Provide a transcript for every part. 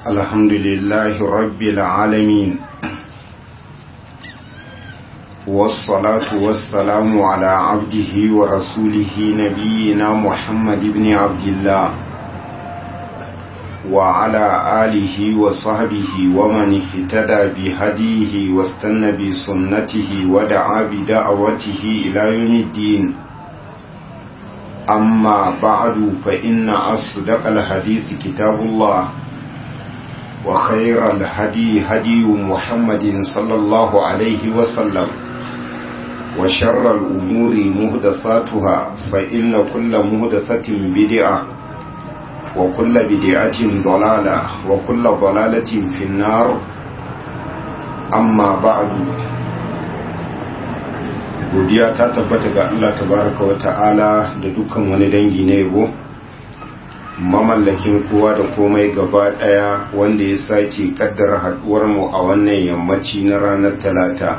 الحمد لله رب العالمين والصلاة والسلام على عبده ورسوله نبينا محمد بن عبد الله وعلى آله وصحبه ومن اهتدى بهديه واستنى بسنته ودعا بدعوته إلى يوم الدين أما بعد فإن أصدق الحديث كتاب الله وخير الهدي هدي محمد صلى الله عليه وسلم وشر الأمور مهدثاتها فإن كل مهدثة بدعة وكل بدعة ضلالة وكل ضلالة في النار أما بعد godiya ta tabbata ga Allah tabaraka wa ta'ala da dukkan wani dangi na yabo mamallakin kowa da komai gaba daya wanda ya sake kaddara haduwar mu a wannan yammaci na ranar talata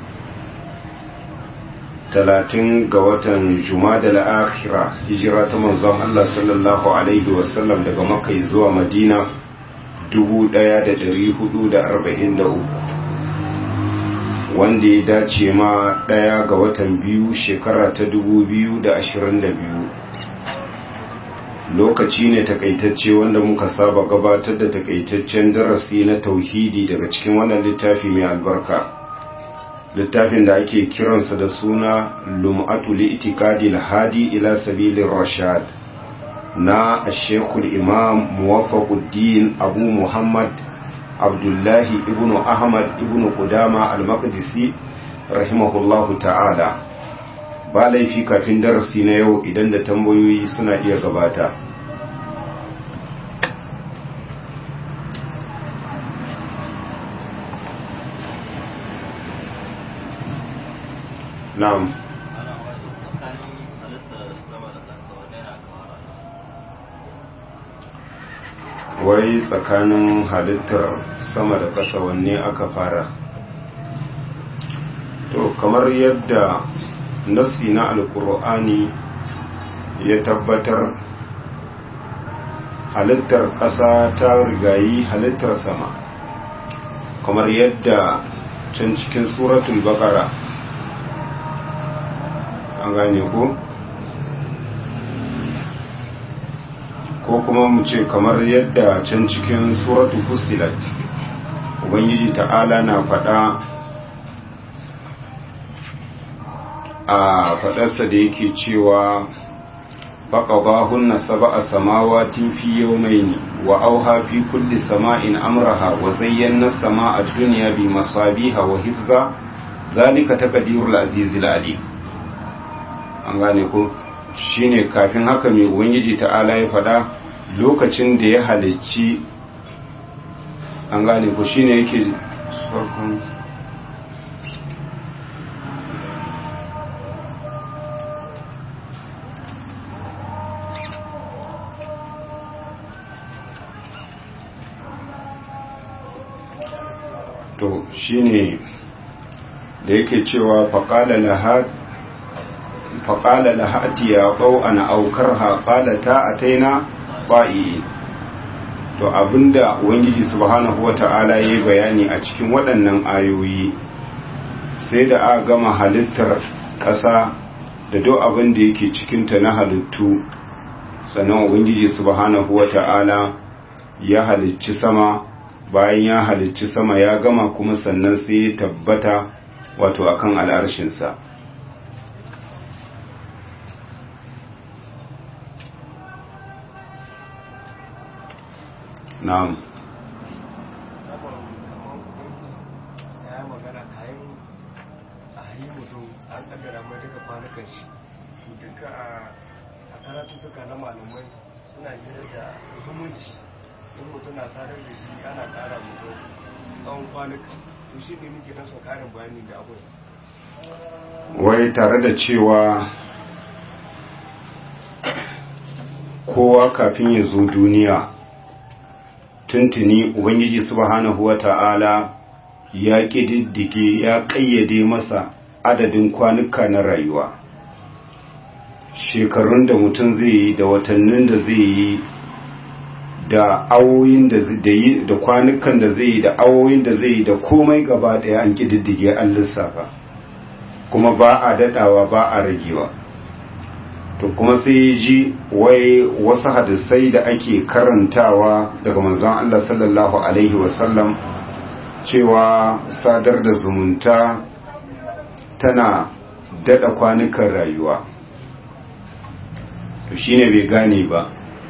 talatin ga watan jumada al-akhira hijira ta manzon Allah sallallahu alaihi wasallam daga makka zuwa madina 1443 wanda ya dace ma ɗaya ga watan biyu shekara ta biyu da biyu. lokaci ne takaitacce wanda muka saba gabatar da takaitaccen darasi na tauhidi daga cikin wannan littafi mai albarka littafin da ake kiransa da suna lum'atu li'tikadi hadi ila sabilir rashad na ashekul imam muwaffaquddin abu muhammad abdullahi ibn ahmad ibn kudama al-maqdisi rahimahullahu ta'ala ba laifi kafin darasi na yau idan da tambayoyi suna iya gabata na'am wai tsakanin halittar sama da ƙasa wanne aka fara to kamar yadda nassi na alkur'ani ya tabbatar halittar ƙasa ta rigayi halittar sama kamar yadda can cikin suratul baqara an gane ko ko kuma mu ce kamar yadda can cikin suratul fusilat ubangiji ta'ala na faɗa a faɗarsa da yake cewa faƙaɓahunna saba a samawatin fi yau mai wa auha fi kulli sama'in amraha wa zayyana sama a duniya bi masabiha wa hifza zalika taqdirul azizil alim an gane ko shine kafin haka mai ubangiji ta'ala ya faɗa lokacin da ya halicci an gane ko shine yake farkon to shine da yake cewa faƙala lahati ya ƙau ana aukar haƙala ta a taina ba'i to abinda wangiji subhanahu wa ta'ala ya yi bayani a cikin waɗannan ayoyi sai da a gama halittar ƙasa da duk abin da yake cikinta na halittu sannan wangiji subhanahu wa ta'ala ya halicci sama bayan ya halicci sama ya gama kuma sannan sai ya tabbata wato akan al'arshinsa na'am duka a karatuttuka na malamai suna hira da zumunci in mutum na sadar da shi ana kara mutu tsawon kwanuka to shi ne muke nan karin bayani da abin wai tare da cewa kowa kafin ya zo duniya tuntuni ubangiji subhanahu wa ta'ala ya ƙididdige ya ƙayyade masa adadin kwanuka na rayuwa shekarun da mutum zai yi da watannin da zai yi da awoyin da yi da kwanukan da zai yi da awoyin da zai yi da komai gaba daya an kididdige an lissafa kuma ba a dadawa ba a ragewa to kuma sai ya ji wai wasu hadisai da ake karantawa daga manzon Allah sallallahu alaihi wasallam cewa sadar da zumunta tana dada kwanukan rayuwa to shine bai gane ba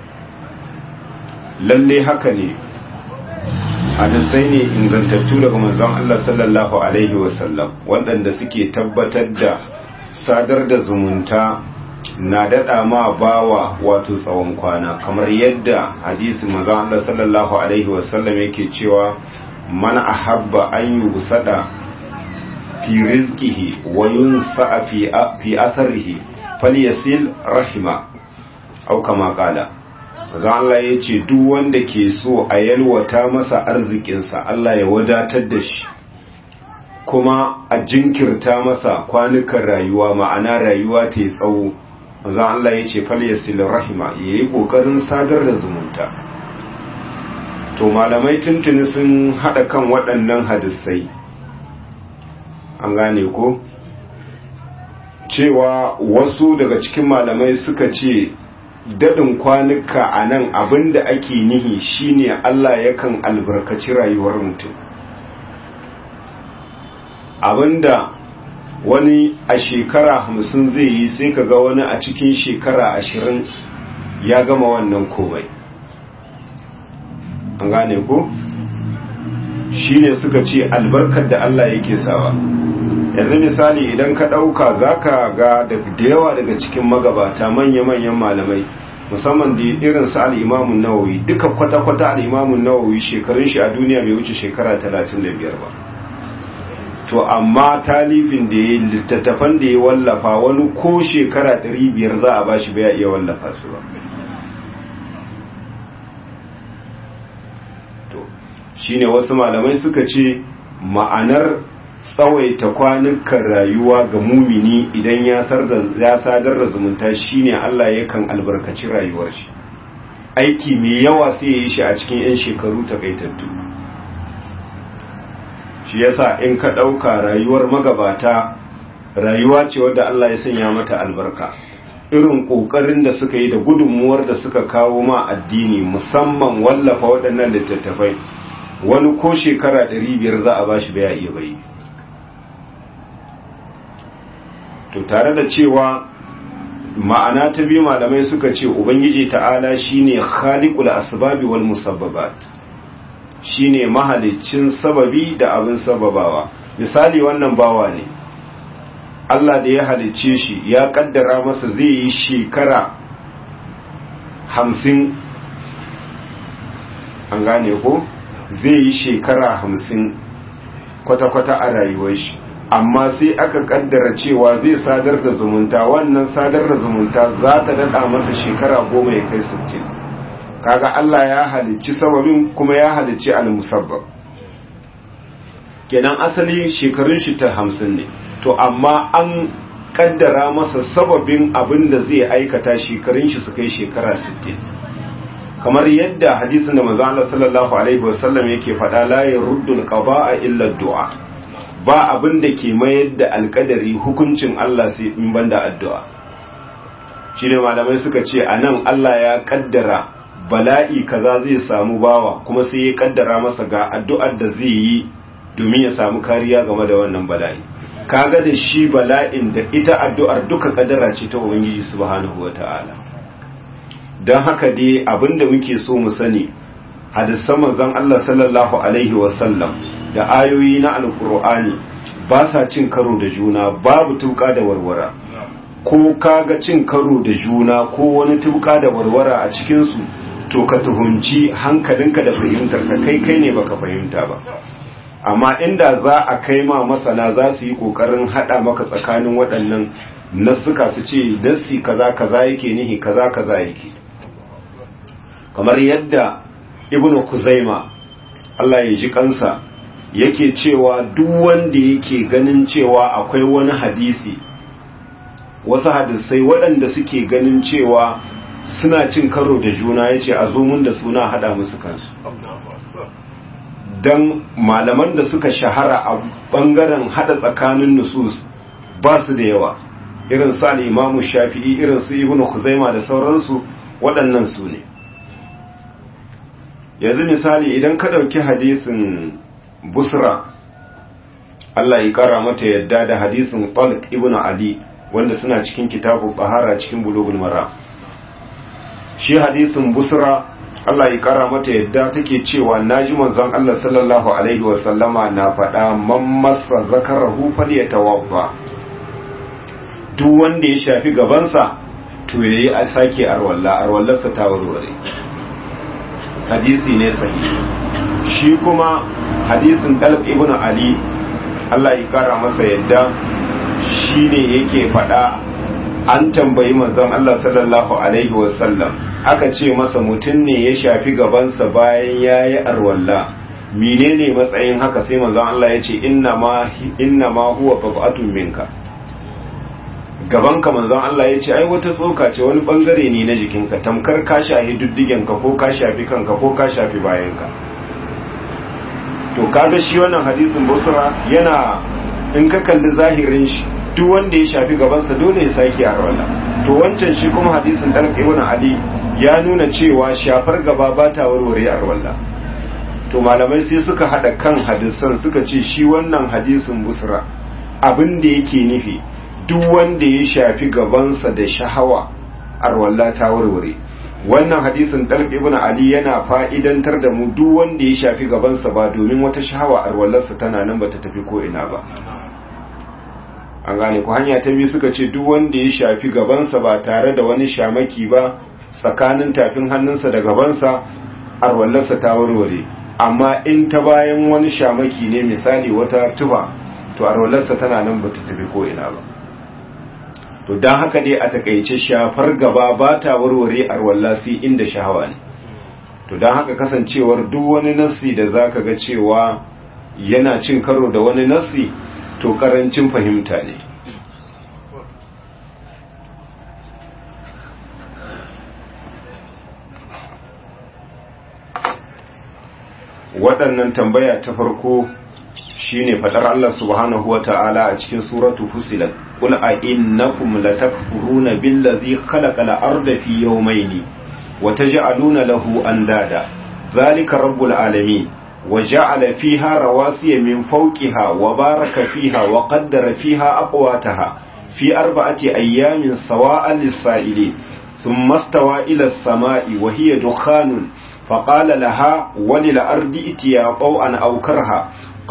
lalle haka ne hadisai ne ingantattu daga manzon Allah sallallahu alaihi wasallam waɗanda suke tabbatar da sadar da zumunta na daɗa ma bawa wato tsawon kwana kamar yadda hadisi manzon Allah sallallahu alaihi wasallam yake cewa man ahabba an yusada fi rizqihi wa yunsa fi fi atharihi falyasil rahima au kama qala manzon Allah yace duk wanda ke so a yalwata masa arzikinsa Allah ya wadatar da shi kuma a jinkirta masa kwanukan rayuwa ma'ana rayuwa ta yi tsawo manzon Allah yace falyasil rahima yayi kokarin sadar da zumunta to malamai tuntuni sun hada kan waɗannan hadisai an gane ko cewa wasu daga cikin malamai suka ce daɗin kwanuka a nan abinda ake nihi shine Allah yakan albarkaci rayuwar mutum abinda wani a shekara hamsin zai yi sai ka ga wani a cikin shekara ashirin ya gama wannan komai an gane ko shine suka ce albarkar da Allah yake sawa yanzu misali idan ka ɗauka za ka ga da yawa daga cikin magabata manya-manyan malamai musamman da irin su al'imamun nawawi duka kwata-kwata al'imamun nawawi shekarun shi a duniya bai wuce shekara 35 ba to amma talifin da ya littattafan da ya wallafa wani ko shekara 500 za a ba shi bai iya wallafa su ba shine wasu malamai suka ce ma'anar tsawaita kwanukan rayuwa ga mumini idan ya sadar da zumunta shine Allah yakan albarkaci rayuwar shi aiki mai yawa sai ya yi shi a cikin 'yan shekaru takaitattu shi yasa in ka ɗauka rayuwar magabata rayuwa ce wadda Allah ya sanya mata albarka irin ƙoƙarin da suka yi da gudunmuwar da suka kawo ma addini musamman wallafa waɗannan littattafai wani ko shekara biyar za a ba shi baya iya bai to tare da cewa ma'ana ta biyu malamai suka ce ubangiji ta'ala shine khaliqul asbabi wal musabbabat shine mahaliccin sababi da abin sababawa misali wannan bawa ne Allah da ya halicce shi ya kaddara masa zai yi shekara hamsin an gane ko zai yi shekara hamsin kwata-kwata a rayuwar shi amma sai aka kaddara cewa zai sadar da zumunta wannan sadar da zumunta za ta dada masa shekara goma ya kai sittin kaga Allah ya halicci sababin kuma ya halicci al-musabbab kenan asali shekarun shi ta hamsin ne to amma an kaddara masa sababin abin da zai aikata shekarun shi su kai shekara sittin kamar yadda hadisin da manzo Allah sallallahu alaihi wasallam yake faɗa la yuruddul qada'a illa du'a ba abin da ke mayar da alƙadari hukuncin Allah sai in banda addu'a shine malamai suka ce anan Allah ya kaddara bala'i kaza zai samu bawa kuma sai ya kaddara masa ga addu'ar da zai yi domin ya samu kariya game da wannan bala'i kaga da shi bala'in da ita addu'ar duka kaddara ce ta ubangiji subhanahu wataala don haka dai abinda muke so mu sani hadisan manzon Allah sallallahu alaihi wasallam da ayoyi na alkur'ani ba sa cin karo da juna babu tuka da warwara ko kaga cin karo da juna ko wani tuka da warwara a cikin su to ka tuhunci hankalinka da fahimtar ka kai kai ne baka fahimta ba amma inda za a kai ma masana za su yi kokarin hada maka tsakanin waɗannan nasuka su ce nasi kaza kaza yake nihi kaza kaza yake kamar yadda ibnu kuzaima Allah ya ji kansa yake cewa duk wanda yake ganin cewa akwai wani hadisi wasu hadisai waɗanda suke ganin cewa suna cin karo da juna ya ce a zo mun da suna hada musu kansu don malaman da suka shahara a bangaren hada tsakanin nusus ba su da yawa irin su al'imamu shafi'i irin su ibn kuzaima da sauransu waɗannan su ne yanzu misali idan ka ɗauki hadisin busra Allah ya ƙara mata yadda da hadisin talq ibn ali wanda suna cikin kitabu bahara cikin bulugul mara shi hadisin busra Allah ya kara mata yadda take cewa naji manzon Allah sallallahu alaihi wa sallama na faɗa man masa zakarahu falyatawadda duk wanda ya shafi gabansa to yayi a sake arwalla arwallarsa ta warware hadisi ne sahihi shi kuma hadisin Talib ibn Ali Allah ya kara masa yadda shine yake faɗa an tambayi manzon Allah sallallahu alaihi wa sallam aka ce masa mutum ne ya shafi gabansa bayan ya yi arwalla menene matsayin haka sai manzon Allah ya ce inna ma huwa fafatun minka gabanka manzon Allah ya ce ai wata tsoka ce wani bangare ne na jikinka tamkar ka shafi duddigenka ko ka shafi kanka ko ka shafi bayanka to kaga shi wannan hadisin busra yana in ka kalli zahirin shi duk wanda ya shafi gabansa dole ya sake arwalla to wancan shi kuma hadisin dalka ibn ali ya nuna cewa shafar gaba ba ta warware arwalla to malamai sai suka hada kan hadisan suka ce shi wannan hadisin busra abin da yake nufi duk wanda ya shafi gabansa da shahawa arwalla ta warware wannan hadisin dalq ibn ali yana fa'idantar da mu duk wanda ya shafi gabansa ba domin wata shahawa arwallarsa tana nan bata tafi ko ina ba an gane ku hanya ta biyu suka ce duk wanda ya shafi gabansa ba tare da wani shamaki ba tsakanin tafin hannunsa da gabansa arwallarsa ta warware amma in ta bayan wani shamaki ne misali wata tuba to arwallarsa tana nan bata tafi ko ina ba to don haka dai a takaice shafar gaba ba ta warware arwalla sai inda shahawa ne to don haka kasancewar duk wani nassi da zaka ga cewa yana cin karo da wani nassi to karancin fahimta ne waɗannan tambaya ta farko shine fadar Allah subhanahu wa ta'ala a cikin suratu fusilat qul a innakum latakfuruna billazi khalaqa al-arda fi yawmayni wa taj'aluna lahu andada zalika rabbul alamin wa ja'ala fiha rawasiya min fawqiha wa baraka fiha wa qaddara fiha aqwataha fi arba'ati ayyamin sawa'an lis-sa'ilin thumma istawa ila as-sama'i wa hiya dukhanun فقال لها وللأرض اتيا طوعا أو كرها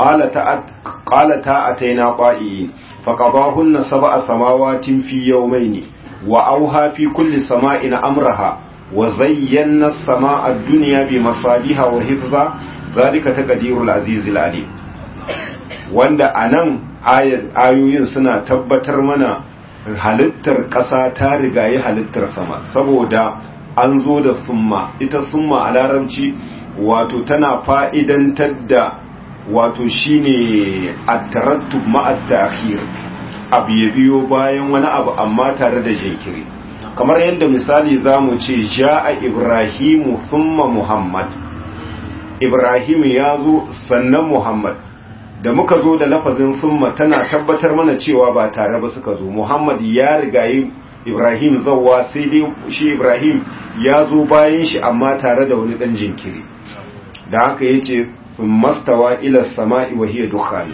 قالتا أتينا طائعين فقضاهن سبع سماوات في يومين وأوها في كل سماء أمرها وزينا السماء الدنيا بمصابيها وحفظا ذلك تقدير العزيز العليم wanda a nan ayoyin suna tabbatar mana halittar ƙasa ta rigayi halittar sama saboda an zo da summa ita summa a larabci wato tana fa'idantar da wato shine at-tarattub ma'a ta'khir abu ya biyo bayan wani abu amma tare da jinkiri kamar yadda misali zamu ce ja'a ibrahimu thumma muhammad ibrahim ya zo sannan muhammad da muka zo da lafazin thumma tana tabbatar mana cewa ba tare ba suka zo muhammad ya rigayi ibrahim zawwa sai dai shi ibrahim ya zo bayan shi amma tare da wani dan jinkiri da haka yace mastawa ila sama'i wa hiya dukhan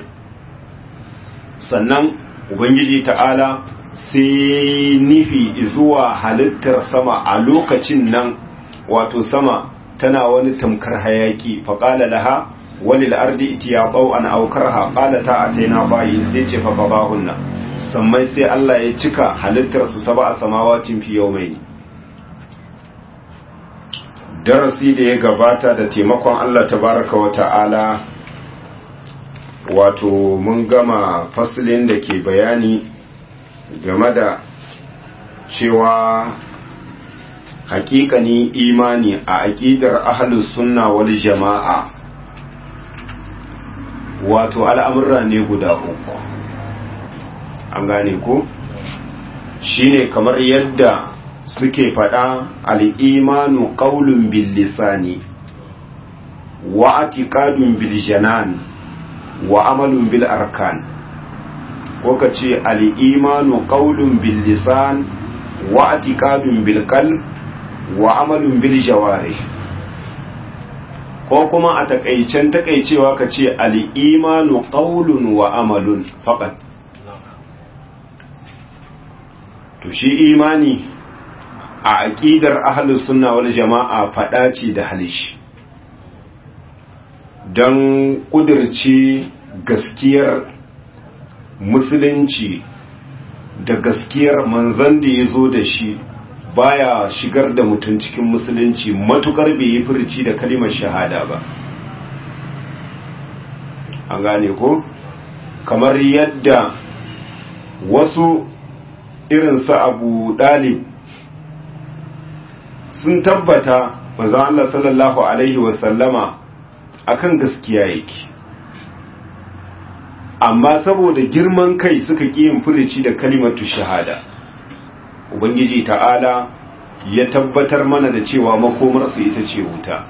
sannan ubangiji ta'ala sai nufi zuwa halittar sama a lokacin nan wato sama tana wani tamkar hayaki faqala laha walil ardi itiya an aw karha qalata ataina bayi sai ce fa qadahunna sammai sai Allah ya cika halittar su saba a samawatin fi yawmaini darasi da ya gabata da taimakon Allah tabaraka wa ta'ala wato mun gama fasilin da ke bayani game da cewa hakikani imani a aƙidar ahlus sunna wal jama'a wato al'amurra ne guda uku an gane ko shine kamar yadda suke faɗa al'imanu ƙaulun bil lisani wa atiqadun bil janan wa amalun bil arkan ko ka ce al'imanu ƙaulun bil lisan wa atiqadun bil qalb wa amalun bil jawarih ko kuma a takaicen takaicewa ka ce al'imanu ƙaulun wa amalun faƙat to shi imani a aƙidar ahalus sunna wal jama'a faɗa ce da halishi don ƙudurce gaskiyar musulunci da gaskiyar manzan da ya zo da shi baya shigar da mutum cikin musulunci matukar bai yi furci da kalimar shahada ba an gane ko kamar yadda wasu irinsu abu dalib sun tabbata manzon Allah sallallahu alaihi wasallama akan gaskiya yake amma saboda girman kai suka ƙi yin furici da kalimatu shahada ubangiji ta'ala ya tabbatar mana da cewa makomarsu ita ce wuta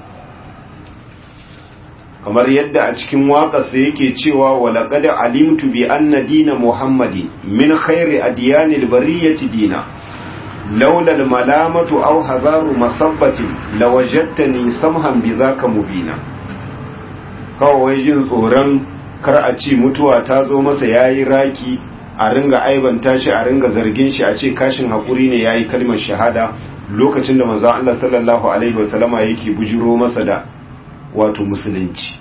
kamar yadda a cikin waƙarsa yake cewa walaƙad alimtu bi anna dina muhammadin min khairi adyanil bariyati dina laula malamatu aw hazaru masabbatin lawajadtani samhan bi zaka mubina kawai jin tsoron kar a ci mutuwa ta zo masa yayi raki a ringa aibanta shi a ringa zargin shi a ce kashin hakuri ne yayi kalmar shahada lokacin da manzo Allah sallallahu alaihi wasallama yake bujiro masa da wato musulunci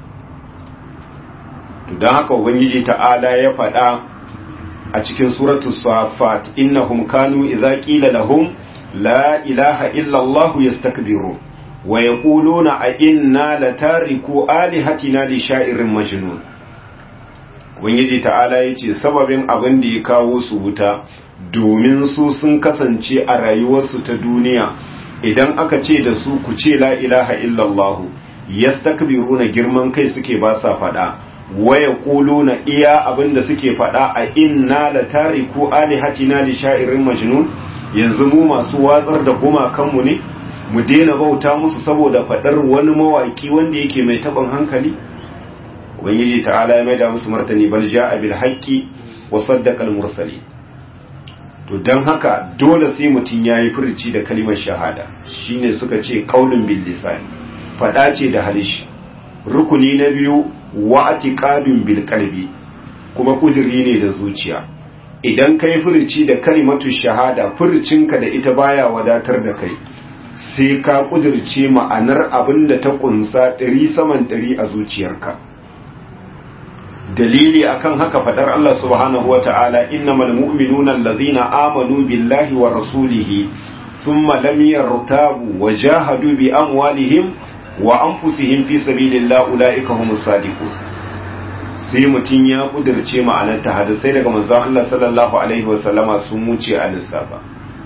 to dan haka ubangiji ta'ala ya faɗa a cikin suratu safat innahum kanu idza qila lahum la ilaha illa allah yastakbiru wa yaquluna a inna latariku alihatina li sha'irin majnun ubangiji ta'ala yace sababin abin da ya kawo su wuta domin su sun kasance a rayuwarsu ta duniya idan aka ce da su ku ce la ilaha illallah yastakbiruna girman kai suke ba sa fada waya na iya abinda suke fada a inna la tariku alihatina li sha'irin majnun yanzu mu masu watsar da gumakanmu ne mu daina bauta musu saboda fadar wani mawaki wanda yake mai taban hankali ubangiji ta'ala ya maida musu martani bal ja'a bil haqqi wa saddaqa al mursalin to don haka dole sai mutum ya yi furci da kalimar shahada shine suka ce kaulin bil lisan fada ce da halishi rukuni na biyu wa atiqadun bil qalbi kuma kudiri ne da zuciya idan kai furci da kalimatu shahada furcinka da ita baya wadatar da kai sai ka kudirce ma'anar abin da ta kunsa ɗari saman ɗari a zuciyarka dalili akan haka fadar Allah subhanahu wa ta'ala innamal mu'minuna allazina amanu billahi wa rasulihi thumma lam yartabu wa jahadu bi amwalihim wa anfusihim fi sabilillah ulaika humus sadiqun sai mutun ya kudirce ma'anar ta hadisai daga manzon Allah sallallahu alaihi wa sallama sun wuce a lissafa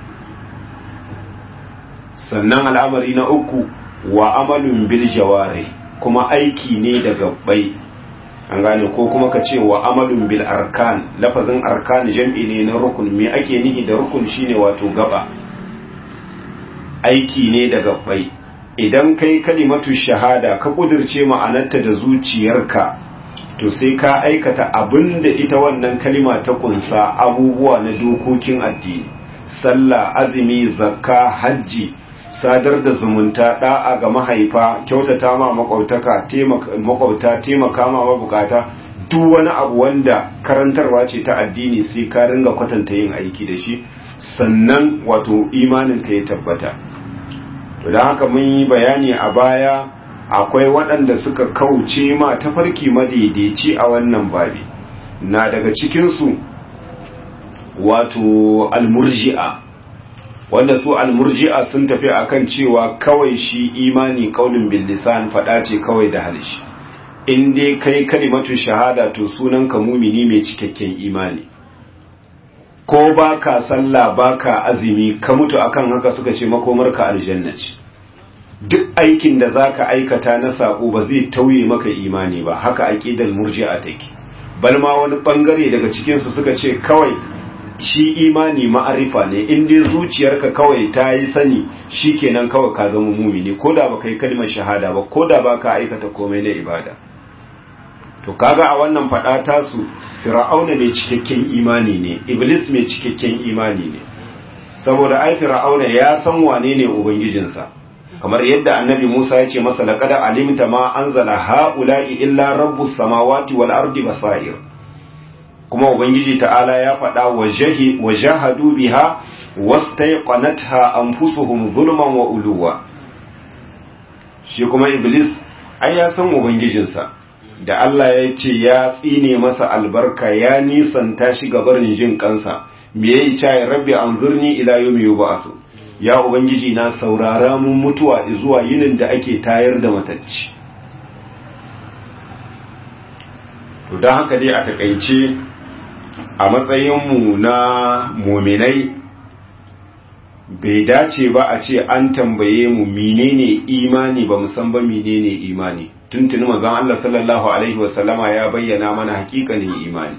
sannan al'amari na uku wa amalun bil jawari kuma aiki ne da gabbai an gane ko kuma ka ce wa amalun bil arkan lafazin arkan jam'i ne na rukun me ake nihi da rukun shine wato gaba aiki ne da gabbai idan kai kalimatu shahada ka kudirce ma'anarta da zuciyarka to sai ka aikata abin da ita wannan kalima ta kunsa abubuwa na dokokin addini sallah azumi zakka hajji sadar da zumunta da'a ga mahaifa kyautata ma makwautaka makwauta taimaka ma mabukata duk wani abu wanda karantarwa ce ta addini sai ka ringa kwatanta yin aiki da shi sannan wato imanin ka ya tabbata to da haka mun yi bayani a baya akwai waɗanda suka kauce ma tafarki madaidaici a wannan babi na daga cikinsu wato almurji'a wanda su almurji'a sun tafi akan cewa kawai shi imani kaulin bil lisan fada ce kawai da halishi in dai kai kalimatu shahada to sunan ka mumini mai cikakken imani ko baka sallah baka azumi ka mutu akan haka suka ce makomarka aljanna ce duk aikin da zaka aikata na sako ba zai tauye maka imani ba haka aqidal murji'a take bal ma wani bangare daga cikin su suka ce kawai shi imani ma'arifa ne in dai zuciyarka kawai ta yi sani shikenan kawai ka zama mumini ko da baka yi kalmar shahada ba ko da baka aikata komai na ibada to kaga a wannan fada tasu fir'auna mai cikakken imani ne iblis mai cikakken imani ne saboda ai fir'auna ya san wane ne ubangijinsa kamar yadda annabi Musa ya ce masa laqad alimta ma anzala haula'i illa rabbus samawati wal ardi basair kuma ubangiji ta'ala ya faɗa wa jahi wa jahadu biha wastayqanatha anfusuhum zulman wa uluwa shi kuma iblis ai ya san ubangijinsa da Allah ya ce ya tsine masa albarka ya nisanta shi gabarin jin kansa me yayi cai rabbi anzurni ila yawmi yub'asu ya ubangiji na saurara mun mutuwa zuwa yinin da ake tayar da matacci to don haka dai a takaice a matsayinmu na muminai bai dace ba a ce an tambaye mu menene imani ba san ba menene imani tuntuni manzon Allah sallallahu alaihi wasallama ya bayyana mana hakikanin imani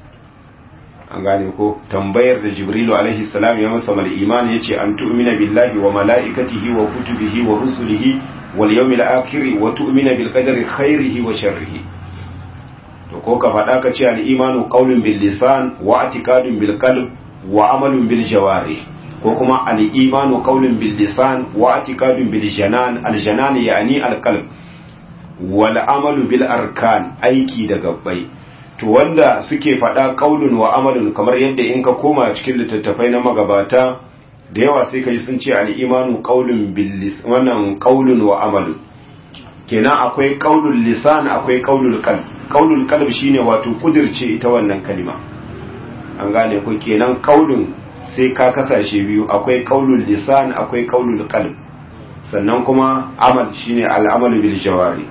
an gane ko tambayar da jibrilu alaihi salam ya masa mal imani yace an tu'mina billahi wa malaikatihi wa kutubihi wa rusulihi wal yawmil akhir wa tu'mina bil qadari khairihi wa sharrihi to ko ka faɗa ka ce al-imanu qawlun bil lisan wa i'tiqadun bil qalb wa amalun bil jawarih ko kuma al-imanu qawlun bil lisan wa i'tiqadun bil janan al-janan yani al-qalb wal amalu bil arkan aiki da gabbai to wanda suke faɗa qaulun wa amalun kamar yadda in ka koma cikin littattafai na magabata da yawa sai ka ji sun ce al-imanu qawlun bil lisan wannan qaulun wa amalun kenan akwai qaulul lisan akwai qaulul qalb qaulul qalb shine wato kudirce ita wannan kalima an gane ko kenan qaulun sai ka kasashe biyu akwai qaulul lisan akwai qaulul qalb sannan kuma amal shine al'amalu bil jawari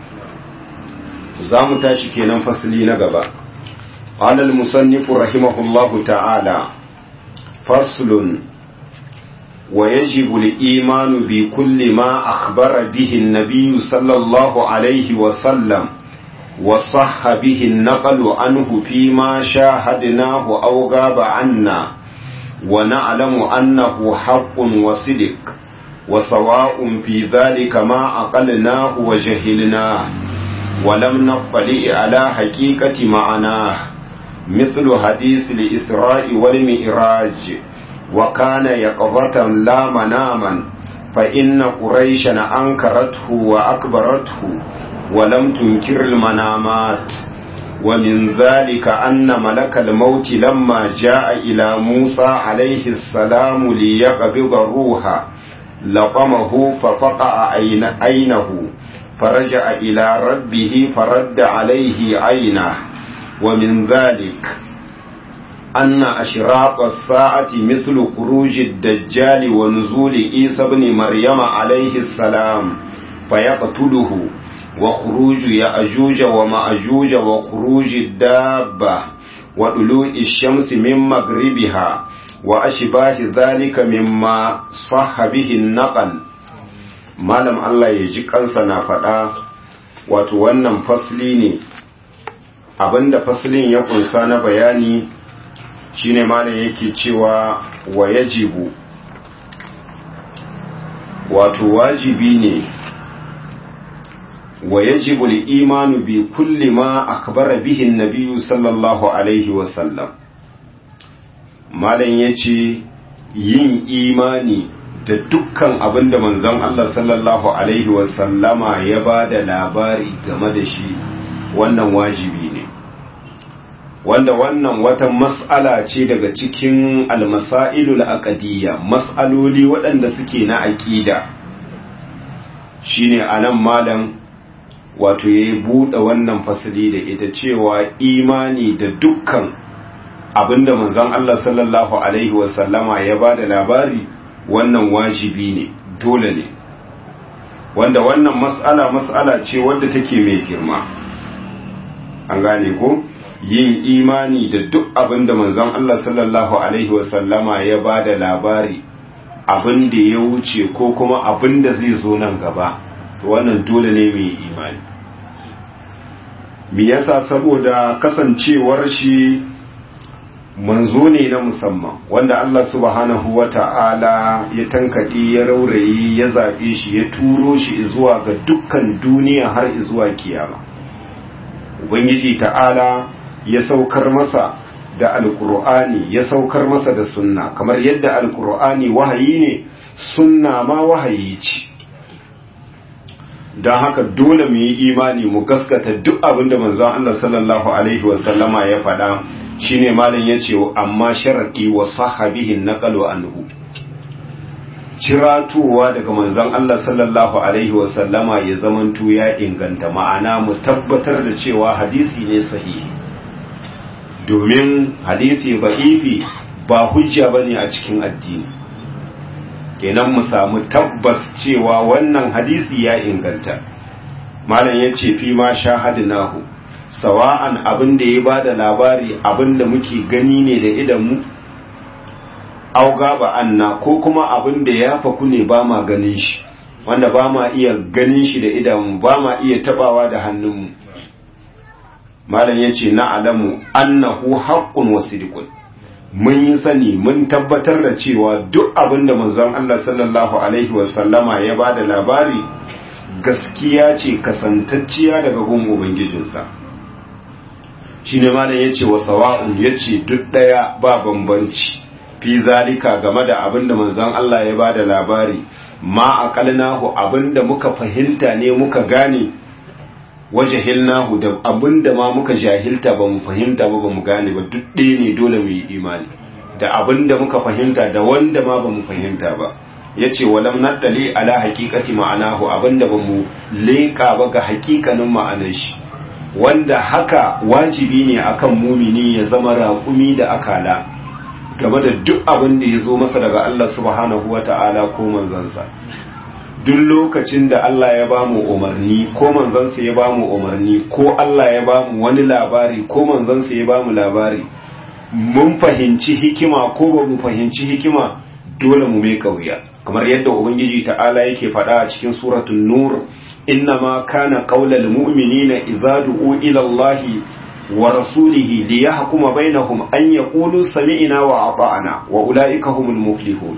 zamu tashi kenan fasali na gaba qala al musannif rahimahullahu ta'ala faslun ويجب الإيمان بكل ما أخبر به النبي صلى الله عليه وسلم وصح به النقل عنه فيما شاهدناه أو غاب عنا ونعلم أنه حق وصدق وسواء في ذلك ما عقلناه وجهلناه ولم نطلع على حقيقة معناه مثل حديث الإسراء والمئراج وكان يقظة لا مناما فإن قريشا أنكرته وأكبرته ولم تنكر المنامات ومن ذلك أن ملك الموت لما جاء إلى موسى عليه السلام ليقبض الروح لقمه ففقع عينه فرجع إلى ربه فرد عليه عينه ومن ذلك أن أشراط الساعة مثل خروج الدجال ونزول عيسى بن مريم عليه السلام فيقتله وخروج يأجوج ومأجوج وخروج الدابة وطلوع الشمس من مغربها وأشباه ذلك مما صح به النقل malam Allah ya ji kansa na faɗa wato wannan fasli ne abinda faslin ya kunsa na bayani shine malam yake cewa wa yajibu wato wajibi ne wa yajibu al-imanu bi kulli ma akhbara bihi an-nabiy sallallahu alaihi wa sallam malam yace yin imani da dukkan abin da manzon Allah sallallahu alaihi wa sallama ya bada labari game da shi wannan wajibi ne wanda wannan wata mas'ala ce daga cikin almasailul aqdiyya mas'aloli waɗanda suke na aqida shine anan malam wato yayi bude wannan fasali da ita cewa imani da dukkan abinda manzon Allah sallallahu alaihi wasallama ya bada labari wannan wajibi ne dole ne wanda wannan mas'ala mas'ala ce wadda take mai girma an gane ko yin imani da duk abin da manzon Allah sallallahu Alaihi wasallama ya ba da labari abin da ya wuce ko kuma abin da zai zo nan gaba wannan dole ne mai imani mi yasa saboda kasancewar shi manzo ne na musamman wanda Allah subhanahu wa ta'ala ya tankaɗe ya raurayi ya zaɓe shi ya turo shi zuwa ga dukkan duniya har zuwa kiyama ubangiji ta'ala ya saukar masa da alkur'ani ya saukar masa da sunna kamar yadda alkur'ani wahayi ne sunna ma wahayi ce don haka dole mu yi imani mu gaskata duk abin da manzon Allah sallallahu alaihi wasallama ya faɗa shine malam yace amma sharadi wa sahabihin naqalu anhu ciratowa daga manzon Allah sallallahu alaihi wasallama ya zamanto ya inganta ma'ana mu tabbatar da cewa hadisi ne sahihi domin hadisi ba'ifi ba hujja bane a cikin addini kenan mu samu tabbas cewa wannan hadisi ya inganta malam yace fi ma shahadnahu sawa'an abin da ya bada labari abin da muke gani ne da idan mu auga ba anna ko kuma abin da ya faku ne ba ma ganin shi wanda ba ma iya ganin shi da idan ba ma iya tabawa da hannunmu malam yace na alamu annahu haqqun wa sidqun mun yi sani mun tabbatar da cewa duk abin da manzon Allah sallallahu alaihi wa sallama ya bada labari gaskiya ce kasantacciya daga gun ubangijinsa shine malam yace wa sawa'un yace duk daya ba bambanci fi zalika game da abin da manzon Allah ya bada labari ma aqalnahu abin da muka fahimta ne muka gane wajahilnahu da abin da ma muka jahilta ba mu fahimta ba ba mu gane ba duk ɗaya ne dole mu yi imani da abin da muka fahimta da wanda ma ba mu fahimta ba ya ce walam naddali ala hakikati ma'anahu abin da ba mu leƙa ba ga hakikanin ma'anar shi wanda haka wajibi ne akan mumini ya zama raƙumi da akala game da duk abin da ya zo masa daga Allah subhanahu wa ta'ala ko manzansa duk lokacin da Allah ya bamu umarni ko manzansa ya bamu umarni ko Allah ya bamu wani labari ko manzansa ya bamu labari mun fahimci hikima ko ba mu fahimci hikima dole mu mai kauya kamar yadda ubangiji ta'ala yake faɗa a cikin suratul nur innama kana qaulal mu'minina idza du'u ila Allah wa rasulihi liyahkuma bainahum an yaqulu sami'na wa ata'na wa ulaika humul muflihun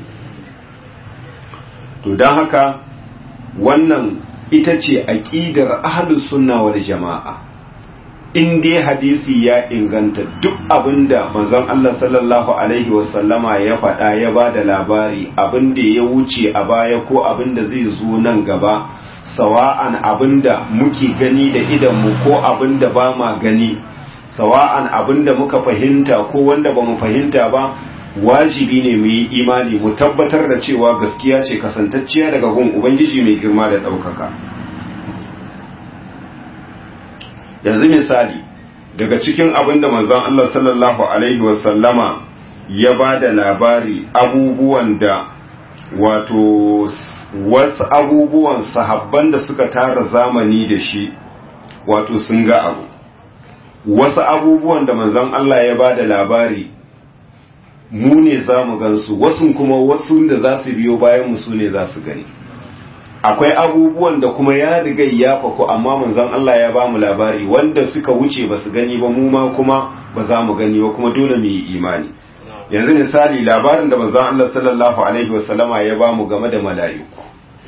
to dan haka wannan ita ce aƙidar ahlus sunna wal jama'a in dai hadisi ya inganta duk abinda manzon Allah sallallahu alaihi wasallama ya faɗa ya ba da labari abinda ya wuce a baya ko abinda zai zo nan gaba sawa'an abinda muke gani da idanmu ko abinda ba ma gani sawa'an abinda muka fahimta ko wanda ba mu fahimta ba wajibi ne mu yi imani mu tabbatar da cewa gaskiya ce kasantacciya daga gun ubangiji mai girma da ɗaukaka yanzu misali daga cikin abin da manzon Allah sallallahu alaihi wasallama ya ba da labari abubuwan da wato wasu abubuwan sahabban da suka tara zamani da shi wato sun ga abu wasu abubuwan da manzon Allah ya ba da labari mu ne za mu gansu wasu kuma wasu da za su biyo bayan mu su ne za su gani akwai abubuwan da kuma ya riga ya faku amma manzon Allah ya ba mu labari wanda suka wuce ba su gani ba mu ma kuma ba za mu gani ba kuma dole mu yi imani yanzu misali labarin da manzon Allah sallallahu alaihi wasallama ya ba mu game da mala'iku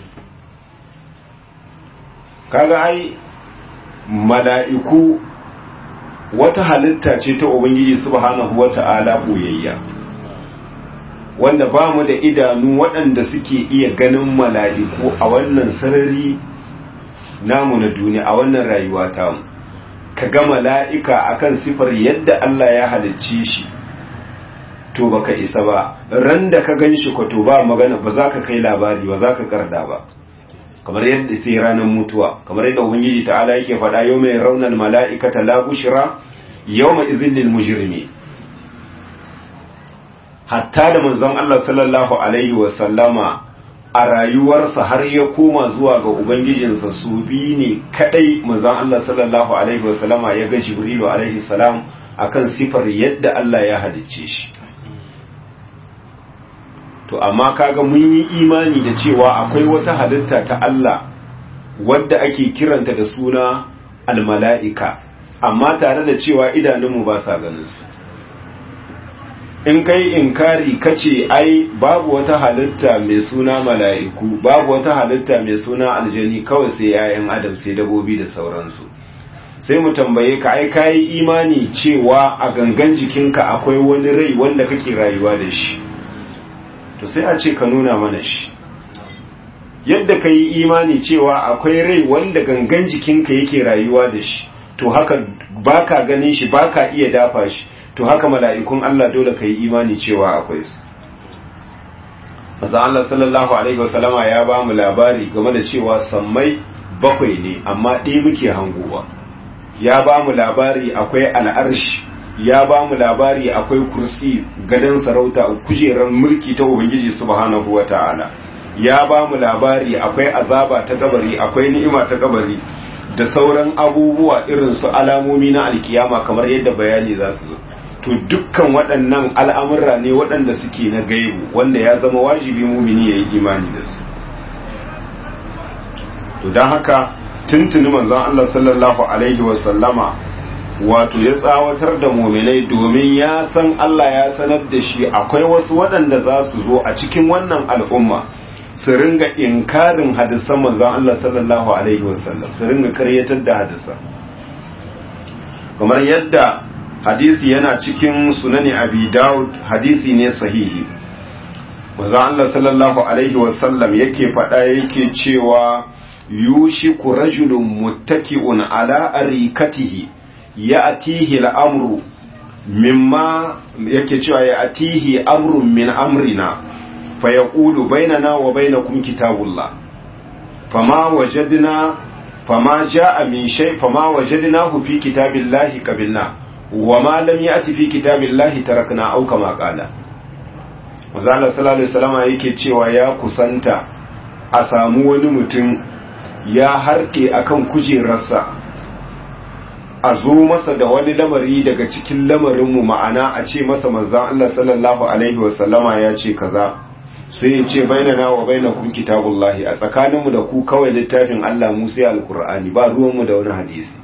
kaga ai mala'iku wata halitta ce ta ubangiji subhanahu wata'ala boyayya wanda ba mu da idanu waɗanda suke iya ganin mala'iku a wannan sarari namu na duniya a wannan rayuwa tamu ka ga mala'ika akan sifar yadda Allah ya halicce shi to baka isa ba ran da ka gan shi ko to ba magana ba za ka kai labari ba za ka karda ba kamar yadda sai ranar mutuwa kamar yadda ubangiji ta'ala yake faɗa yau mai raunar mala'ikata la bushra yau mai izinin mujrimi hatta da manzon Allah sallallahu alaihi wasallama a rayuwarsa har ya koma zuwa ga ubangijinsa su bi ne kadai manzon Allah sallallahu alaihi wasallama ya ga jibrilu alaihi salam akan sifar yadda Allah ya halicce shi to amma kaga mun yi imani da cewa akwai wata halitta ta Allah wadda ake kiranta da suna almala'ika amma tare da cewa idanunmu ba sa ganin su in kai inkari kace ai babu wata halitta mai suna mala'iku babu wata halitta mai suna aljani kawai sai yayan adam sai dabobi da sauransu sai mu tambaye ka ai kai imani cewa a gangan jikinka akwai wani rai wanda kake rayuwa da shi to sai a ce ka nuna mana shi yadda ka yi imani cewa akwai rai wanda gangan jikinka yake rayuwa da shi to haka baka ganin shi baka iya dafa shi to haka mala'ikun Allah dole ka yi imani cewa akwai su maza Allah sallallahu alaihi wasallama ya ba mu labari game da cewa sammai bakwai ne amma ɗaya muke hangowa ya ba mu labari akwai al'arshi ya ba mu labari akwai kursi gadon sarauta kujerar mulki ta ubangiji subhanahu wa ta'ala ya ba mu labari akwai azaba ta kabari akwai ni'ima ta kabari da sauran abubuwa irin su alamomi na alkiyama kamar yadda bayani za su zo to dukkan waɗannan al'amurra ne waɗanda suke na gaibu wanda ya zama wajibi mumini ya yi imani da su to don haka tuntuni manzon Allah sallallahu alaihi wasallama wato ya tsawatar da muminai domin ya san Allah ya sanar da shi akwai wasu waɗanda za su zo a cikin wannan al'umma su ringa inkarin hadisan manzon Allah sallallahu alaihi wasallam su ringa karyatar da hadisan kamar yadda hadisi yana cikin sunani abi daud hadisi ne sahihi manzon Allah sallallahu alaihi wasallam yake faɗa yake cewa yushiku rajulun muttaki'un ala arikatihi ya'tihi al-amru mimma yake cewa ya'tihi amrun min amrina fayaqulu bainana wa bainakum kitabullah fama wajadna fama jaa min shay fama wajadnahu fi kitabillahi qabilna wama lam ya'ti fi kitabillahi tarakna aw kama qala Manzo sallallahu alaihi wasallam yake cewa ya kusanta a samu wani mutum ya harke akan kujerarsa a zo masa da wani lamari daga cikin lamarinmu ma'ana a ce masa manzan Allah sallallahu Alaihi wasallama ya ce kaza sai ya ce bainana wa bainakum kitabullahi a tsakaninmu da ku kawai littafin Allah mu sai alkur'ani ba ruwanmu da wani hadisi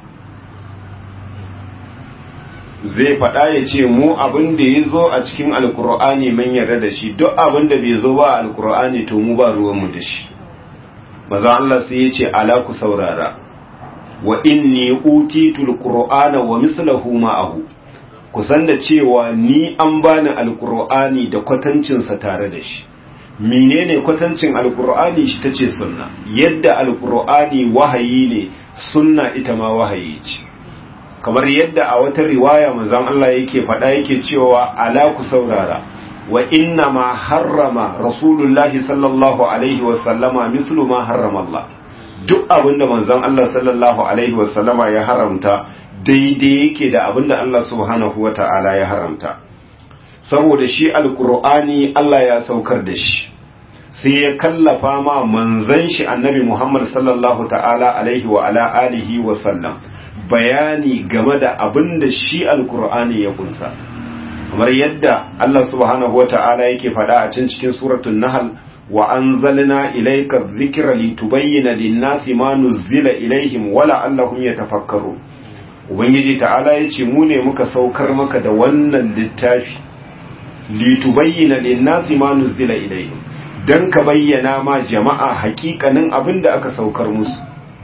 zai faɗa ya ce mu abin da ya zo a cikin alkur'ani mun yarda da shi duk abin da bai zo ba a alkur'ani to mu ba ruwanmu da shi maza Allah sai ya ce ala ku saurara wa inni utitul qur'ana wa mislahu ma'ahu kusan da cewa ni an bani alqur'ani da kwatancin sa tare da shi menene kwatancin alqur'ani shi tace sunna yadda alqur'ani wahayi ne sunna ita ma wahayi ce kamar yadda a wata riwaya manzon Allah yake faɗa yake cewa ala ku saurara wa inna ma harrama rasulullahi sallallahu alaihi wa sallama mislu ma harrama Allah duk abinda manzon Allah sallallahu alaihi wa sallama ya haramta daidai yake da abinda Allah subhanahu wa ta'ala ya haramta saboda shi alqur'ani Allah ya saukar da shi sai ya kallafa ma manzon shi annabi Muhammad sallallahu ta'ala alaihi wa ala alihi wa sallam bayani game da abinda shi alqur'ani ya kunsa kamar yadda Allah subhanahu wa ta'ala yake faɗa a can cikin suratul nahl wa anzalna ilayka dhikra litubayyana lin-nasi ma nuzila ilaihim wa la'allahum yatafakkarun ubangiji ta'ala yace mu ne muka saukar maka da wannan littafi litubayyana lin-nasi ma nuzila ilaihim dan ka bayyana ma jama'a hakikanin abinda aka saukar musu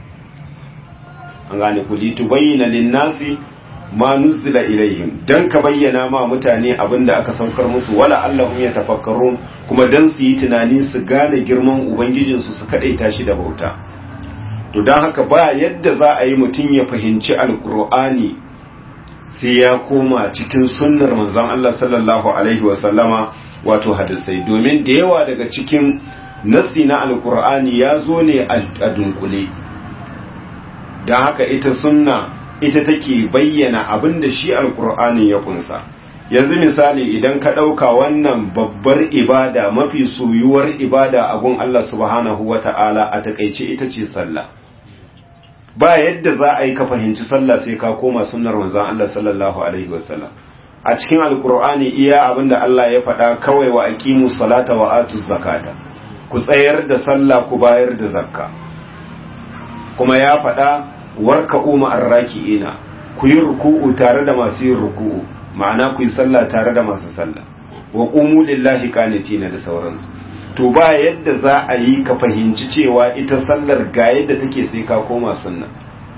an gane ku litubayyana lin-nasi ma nuzila ilaihim dan ka bayyana ma mutane abinda aka saukar musu wala allahum yatafakkarun kuma dan su yi tunani su gane girman ubangijin su su kadaita shi da bauta to dan haka ba yadda za a yi mutum ya fahimci alqur'ani sai ya koma cikin sunnar manzon Allah sallallahu alaihi wasallama wato hadisai domin da yawa daga cikin nassi na alqur'ani ya zo ne a dunkule dan haka ita sunna ita take bayyana abin da shi alkur'ani ya kunsa yanzu misali idan ka ɗauka wannan babbar ibada mafi soyuwar ibada a gun Allah subhanahu wa ta'ala a takaice ita ce sallah ba yadda za a yi ka fahimci sallah sai ka koma sunnar manzon Allah sallallahu alaihi wasallam a cikin alkur'ani iya abin da Allah ya faɗa kawai wa aqimu salata wa atu zakata ku tsayar da sallah ku bayar da zakka kuma ya faɗa warka umma arraki'ina ku yi ruku'u tare da masu yin ruku'u ma'ana ku yi sallah tare da masu sallah wa qumu lillahi qanitina da sauransu to ba yadda za a yi ka fahimci cewa ita sallar ga yadda take sai ka koma sunna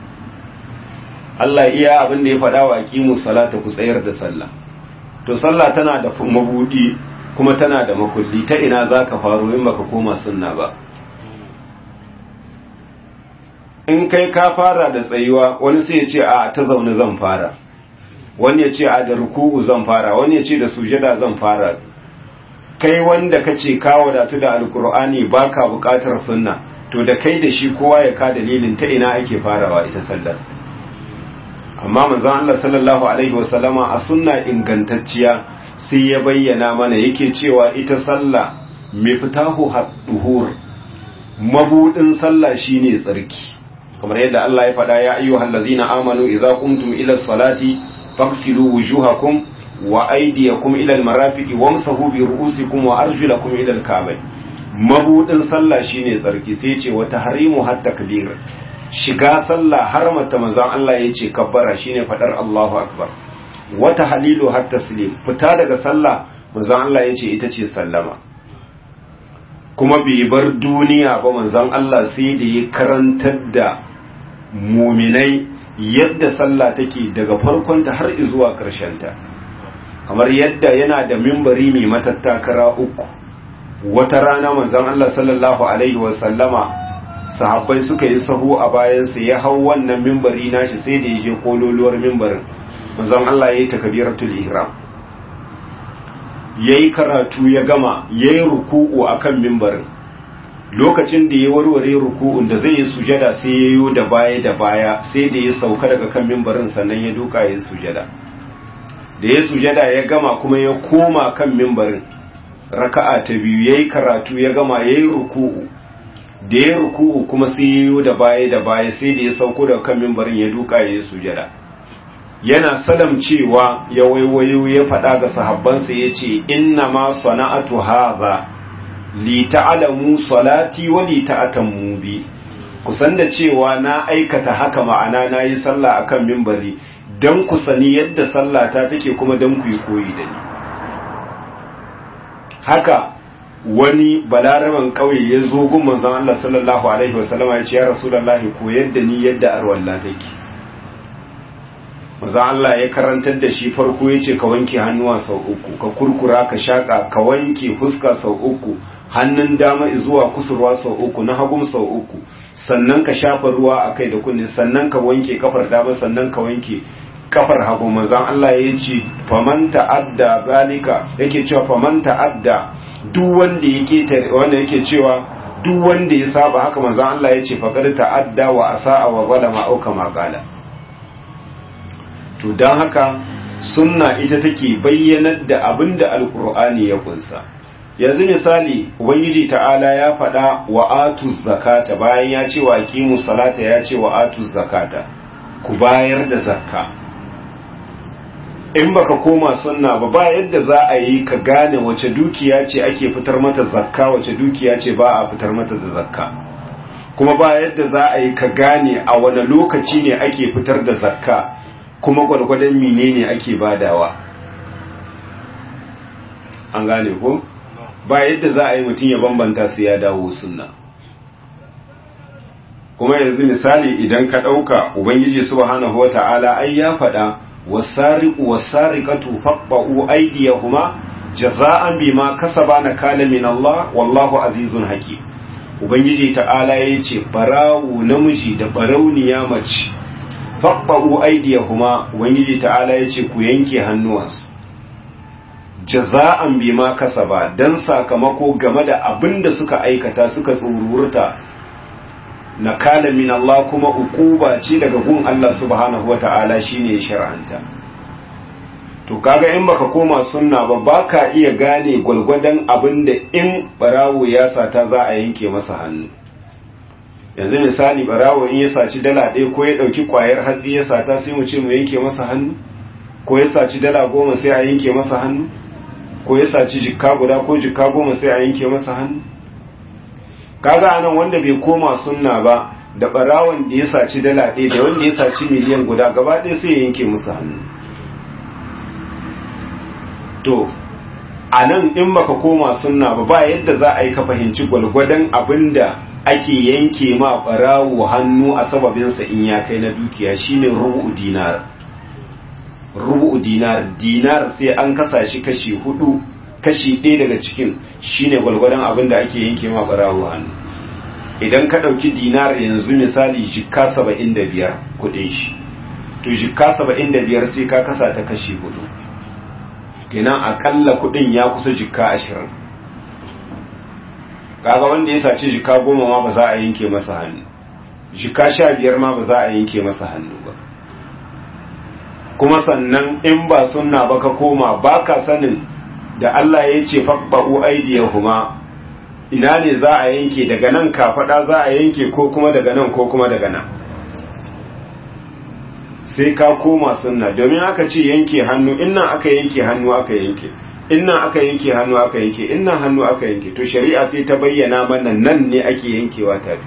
Allah iya abin da ya faɗa wa aqimus salata ku tsayar da sallah to sallah tana da mabudi kuma tana da makulli ta ina zaka faro in baka koma sunna ba in kai ka fara da tsayuwa wani sai ya ce a ta zaune zan fara wani ya ce a da ruku'u zan fara wani ya ce da sujada zan fara kai wanda ka ce ka wadatu da alkur'ani baka bukatar sunna to da kai da shi kowa ya ka dalilin ta ina ake farawa ita sallar amma manzon Allah sallallahu alaihi wasallama a sunna ingantacciya sai ya bayyana mana yake cewa ita sallah miftahu haduhur mabudin sallah shine tsarki kamar yadda Allah ya faɗa ya ayyuhal ladzina amanu idza qumtum ila salati faghsilu wujuhakum wa aydiyakum ila almarafiqi wamsahu bi ru'usikum wa arjulakum ila alka'bayn mabudin sallah shine tsarki sai ce wa tahrimu hatta kabir shiga sallah har mata manzon Allah yace kabbara shine fadar Allahu akbar wa tahlilu hatta taslim fita daga sallah manzon Allah yace ita ce sallama kuma bai bar duniya ba manzon Allah sai da ya karantar da muminai yadda sallah take daga farkonta har zuwa ta kamar yadda yana da mimbari mai matattakara uku wata rana manzon Allah sallallahu alaihi wasallama sahabbai suka yi sahu a bayansa ya hau wannan mimbari nashi sai da ya je kololuwar mimbarin manzon Allah ya yi takbiratul ihram yayi karatu ya gama yayi ruku'u akan mimbarin lokacin da ya warware ruku'un da zai yi sujada sai ya yi da baya da baya sai da ya sauka daga kan mimbarin sannan ya duka ya sujada da ya sujada ya gama kuma ya koma kan mimbarin raka'a ta biyu yayi karatu ya gama yayi ruku'u da ya ruku'u kuma sai ya yi da baya da baya sai da ya sauko daga kan mimbarin ya duka ya sujada yana salam cewa ya waiwayo ya faɗa ga sahabbansa ya ce inna ma sana'atu hadha li ta'lamu salati wa li ta'tamu bi kusan da cewa na aikata haka ma'ana nayi sallah akan minbari dan ku sani yadda sallata take kuma dan ku yi koyi da ni haka wani balaraban kauye ya zo gun manzon Allah sallallahu alaihi wasallama ya ce ya rasulullahi koyar da ni yadda arwalla take manzon Allah ya karantar da shi farko ya ce ka wanke hannuwa sau uku ka kurkura ka shaka ka wanke fuska sau uku hannun dama zuwa kusurwa sau uku na hagun sau uku sannan ka shafa ruwa a kai da kunne sannan ka wanke kafar dama sannan ka wanke kafar hagu manzon Allah ya ce faman ta'adda zalika yake cewa faman ta'adda duk wanda yake wanda yake cewa duk wanda ya saba haka manzon Allah ya ce faqad ta'adda wa asa'a wa zalama au kama qala to dan haka sunna ita take bayyanar da abinda alqur'ani ya kunsa yanzu misali ubangiji ta'ala ya faɗa wa atuz zakata bayan ya ce wa aqimu salata ya ce wa atuz zakata ku bayar da zakka in baka koma sunna ba ba yadda za a yi ka gane wace dukiya ce ake fitar mata zakka wace dukiya ce ba a fitar mata da zakka kuma ba yadda za a yi ka gane a wani lokaci ne ake fitar da zakka kuma gwargwadon menene ake badawa an gane ko ba yadda za a yi mutum ya bambanta su ya dawo sunna kuma yanzu misali idan ka ɗauka ubangiji subhanahu wata'ala ai ya faɗa wasariqu wasariqatu faqba'u aydiyahuma jaza'an bima kasaba nakala min Allah wallahu azizun hakim ubangiji ta'ala yace barawu namiji da barauniya mace faqba'u aydiyahuma ubangiji ta'ala yace ku yanke hannuwansu jaza'an bima kasaba dan sakamako game da abin da suka aikata suka tsururta nakala min Allah kuma ukuba ce daga gun Allah subhanahu wata'ala shine shar'anta to kaga in baka koma sunna ba baka iya gane gwalgwadon abin da in barawo ya sata za a yanke masa hannu yanzu misali barawo in ya saci dala ɗaya ko ya ɗauki kwayar hatsi ya sata sai mu ce mu yanke masa hannu ko ya saci dala goma sai a yanke masa hannu ko ya saci jikka guda ko jikka goma sai a yanke masa hannu kaga anan wanda bai koma sunna ba da barawon da ya saci dala ɗaya da wanda ya saci miliyan guda gaba ɗaya sai ya yanke musu hannu to a nan in baka koma sunna ba ba yadda za a yi ka fahimci gwalgwadon abinda ake yanke ma barawo hannu a sababinsa in ya kai na dukiya shine rubu dinar rubu dinar dinar sai an kasa shi kashi hudu kashi ɗaya daga cikin shine gwalgwadon abinda ake yanke ma barawo hannu idan ka ɗauki dinar yanzu misali jikka saba'in da biyar kuɗin shi to jikka saba'in da biyar sai ka kasa ta kashi hudu kenan akalla kuɗin ya kusa jikka ashirin kaga wanda ya saci jikka goma ma ba za a yanke masa hannu jikka sha biyar ma ba za a yanke masa hannu ba kuma sannan in ba sunna ba ka koma ba ka sanin da Allah ya ce faɓa'u aidiyahuma ina ne za a yanke daga nan kafaɗa za a yanke ko kuma daga nan ko kuma daga nan sai ka koma sunna domin aka ce yanke hannu innan aka yanke hannu aka yanke innan aka yanke hannu aka yanke innan hannu aka yanke to shari'a sai ta bayyana mana nan ne ake yankewa tafi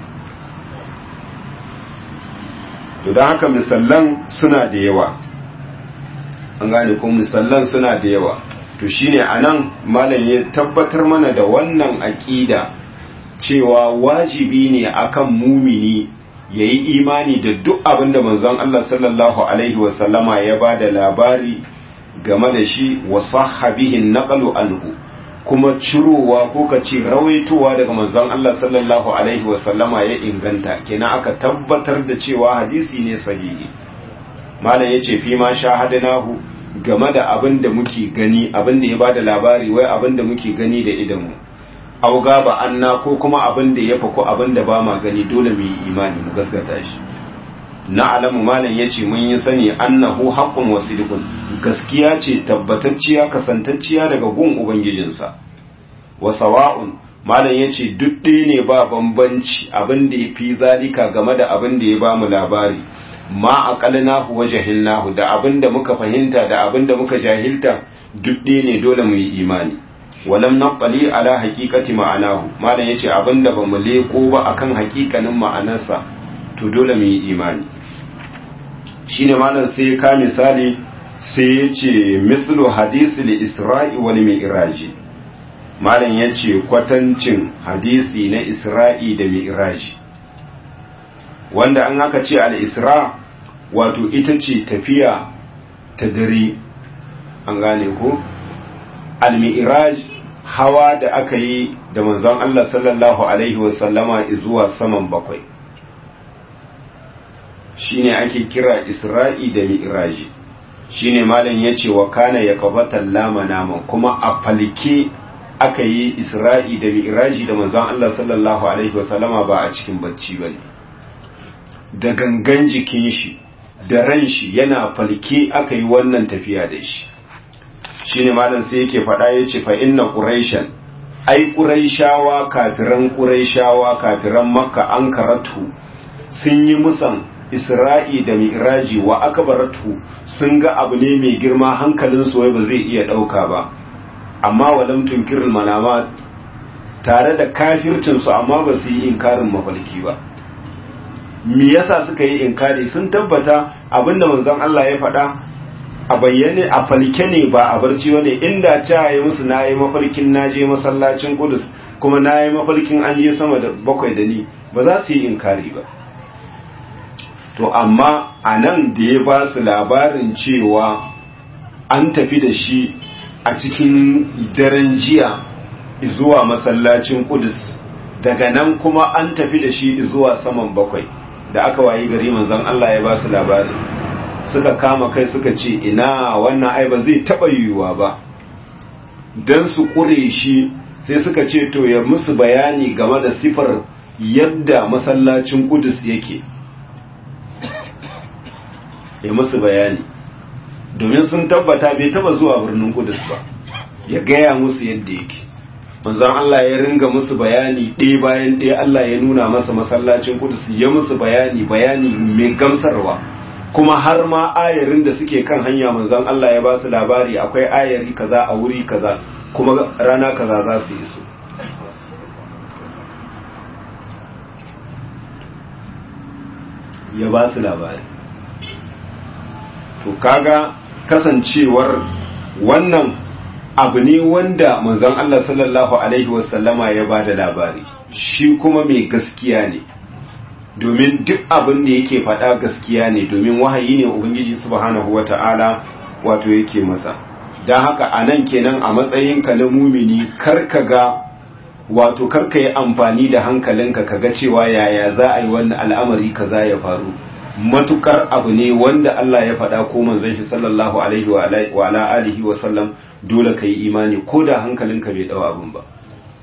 to don haka misallan suna da yawa an gane ko misallan suna da yawa to shine anan malam ya tabbatar mana da wannan aqida cewa wajibi ne akan mumini yayi imani da duk abin da manzon Allah sallallahu alaihi wasallama ya bada labari game da shi wa sahabihin naqalu anhu kuma cirowa ko ka ce rawaitowa daga manzon Allah sallallahu alaihi wasallama ya inganta kenan aka tabbatar da cewa hadisi ne sahihi malam yace fi ma shahadanahu game da abin da muke gani abin da ya bada labari wai abin da muke gani da idanmu au gaba anna ko kuma abin da ya fako abin da ba ma gani dole mu yi imani mu gaskata shi na alamu malam yace mun yi sani annahu haqqun wa sidqun gaskiya ce tabbatacciya kasantacciya daga gun ubangijinsa wa sawa'un malam yace duk ɗaya ne ba bambanci abin da yafi zalika game da abin da ya ba mu labari ma aqalnahu wa jahilnahu da abin da muka fahimta da abin da muka jahilta duk ɗaya ne dole mu yi imani walam naqali ala haqiqati ma'anahu malam yace abin da bamu leko ba akan haƙiƙanin ma'anarsa to dole mu yi imani shine malam sai ka misali sai yace mithlu hadisi li isra'i wal mi'raji malam yace kwatancin hadisi na isra'i da mi'raji wanda an aka ce al-isra wato ita ce tafiya ta dare an gane ko al-mi'raj hawa da aka yi da manzon Allah sallallahu alaihi wasallama zuwa saman bakwai shine ake kira isra'i da mi'raji shine malam yace wa kana yaqbatan lama naman kuma a falke aka yi isra'i da mi'raji da manzon Allah sallallahu alaihi wasallama ba a cikin bacci bane da gangan jikin shi da ran shi yana falke aka yi wannan tafiya da shi shine malam sai yake faɗa yace fa inna quraishan ai quraishawa kafiran quraishawa kafiran makka an karatu sun yi musan isra'i da mi'raji wa akbaratu sun ga abu ne mai girma hankalin su wai ba zai iya dauka ba amma walam tunkirul manama tare da kafircin su amma ba su yi inkarin mafalki ba me yasa suka yi inkari sun tabbata abinda manzon Allah ya faɗa a bayyane a falke ne ba a barci wani inda ca yi musu na yi mafarkin na je masallacin kudus kuma na yi mafarkin an je sama da bakwai da ni ba za su yi inkari ba to amma a nan da ya ba su labarin cewa an tafi da shi a cikin daren jiya zuwa masallacin kudus daga nan kuma an tafi da shi zuwa saman bakwai da aka wayi gari manzon Allah ya ba su labarin suka kama kai suka ce ina wannan ai ba zai taba yiwuwa ba dan su kure shi sai suka ce to ya musu bayani game da sifar yadda masallacin Qudus yake ya musu bayani domin sun tabbata bai taba zuwa birnin Qudus ba ya gaya musu yadda yake manzon Allah ya ringa musu bayani ɗaya bayan ɗaya Allah ya nuna masa masallacin Qudus ya musu bayani bayani mai gamsarwa kuma har ma ayarin da suke kan hanya manzon Allah ya ba su labari akwai ayari kaza a wuri kaza kuma rana kaza za su yi su ya ba su labari to kaga kasancewar wannan abu ne wanda manzon Allah sallallahu alaihi wasallama ya ba da labari shi kuma mai gaskiya ne domin duk abin da yake faɗa gaskiya ne domin wahayi ne ubangiji subhanahu wata'ala wato yake masa don haka a nan kenan a matsayinka na mumini karka ga wato karka yi amfani da hankalinka kaga cewa yaya za a yi wannan al'amari kaza ya faru matukar abu ne wanda Allah ya faɗa ko manzon shi sallallahu alaihi wa ala alihi wa sallam dole kai imani ko da hankalinka bai dau abun ba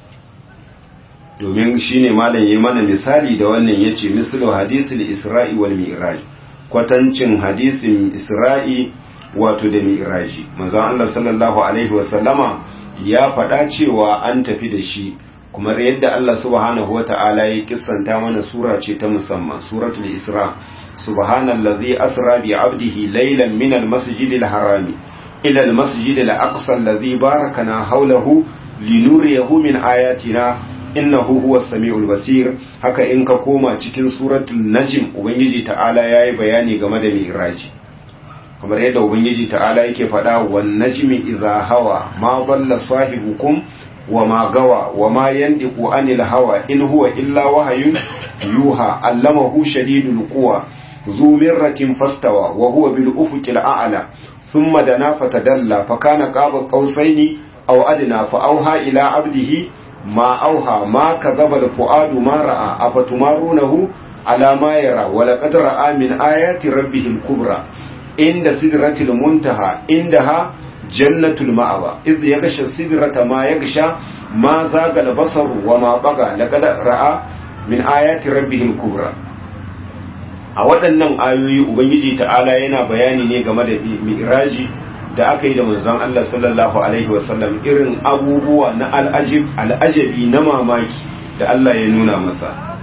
domin shine malam yayi mana misali da wannan yace mislu hadisul isra'i wal mi'raj kwatancin hadisin isra'i wato da mi'raji manzon Allah sallallahu alaihi wa sallama ya faɗa cewa an tafi da shi kuma yadda Allah subhanahu wa ta'ala ya kissanta mana sura ce ta musamman suratul isra subhanallazi asra bi abdihi laylan min almasjidil harami ila almasjidil aqsa allazi barakana hawlahu linuriyahu min ayatina innahu huwas samiul basir haka in ka koma cikin suratul najm ubangiji ta'ala yayi bayani game da mi'raji kamar yadda ubangiji ta'ala yake faɗa wan najmi idha hawa ma dalla sahibukum وما غوى وما ينطق عن الهوى إن هو إلا وحي يوحى علمه شديد القوى ذو مرة فاستوى وهو بالأفق الأعلى ثم دنا فتدلى فكان قاب قوسين أو أدنى فأوحى إلى عبده ما أوحى ما كذب الفؤاد ما رأى أفتمارونه على ما يرى ولقد رأى من آيات ربه الكبرى عند سدرة المنتهى عندها jannatul ma'awa iz yaghsha sidrata ma yaghsha ma zaga al-basar wa ma taga laqad ra'a min ayati rabbih al-kubra a waɗannan ayoyi ubangiji ta'ala yana bayani ne game da mi'raji da aka yi da manzon Allah sallallahu alaihi wa sallam irin abubuwa na al'ajib al'ajabi na mamaki da Allah ya nuna masa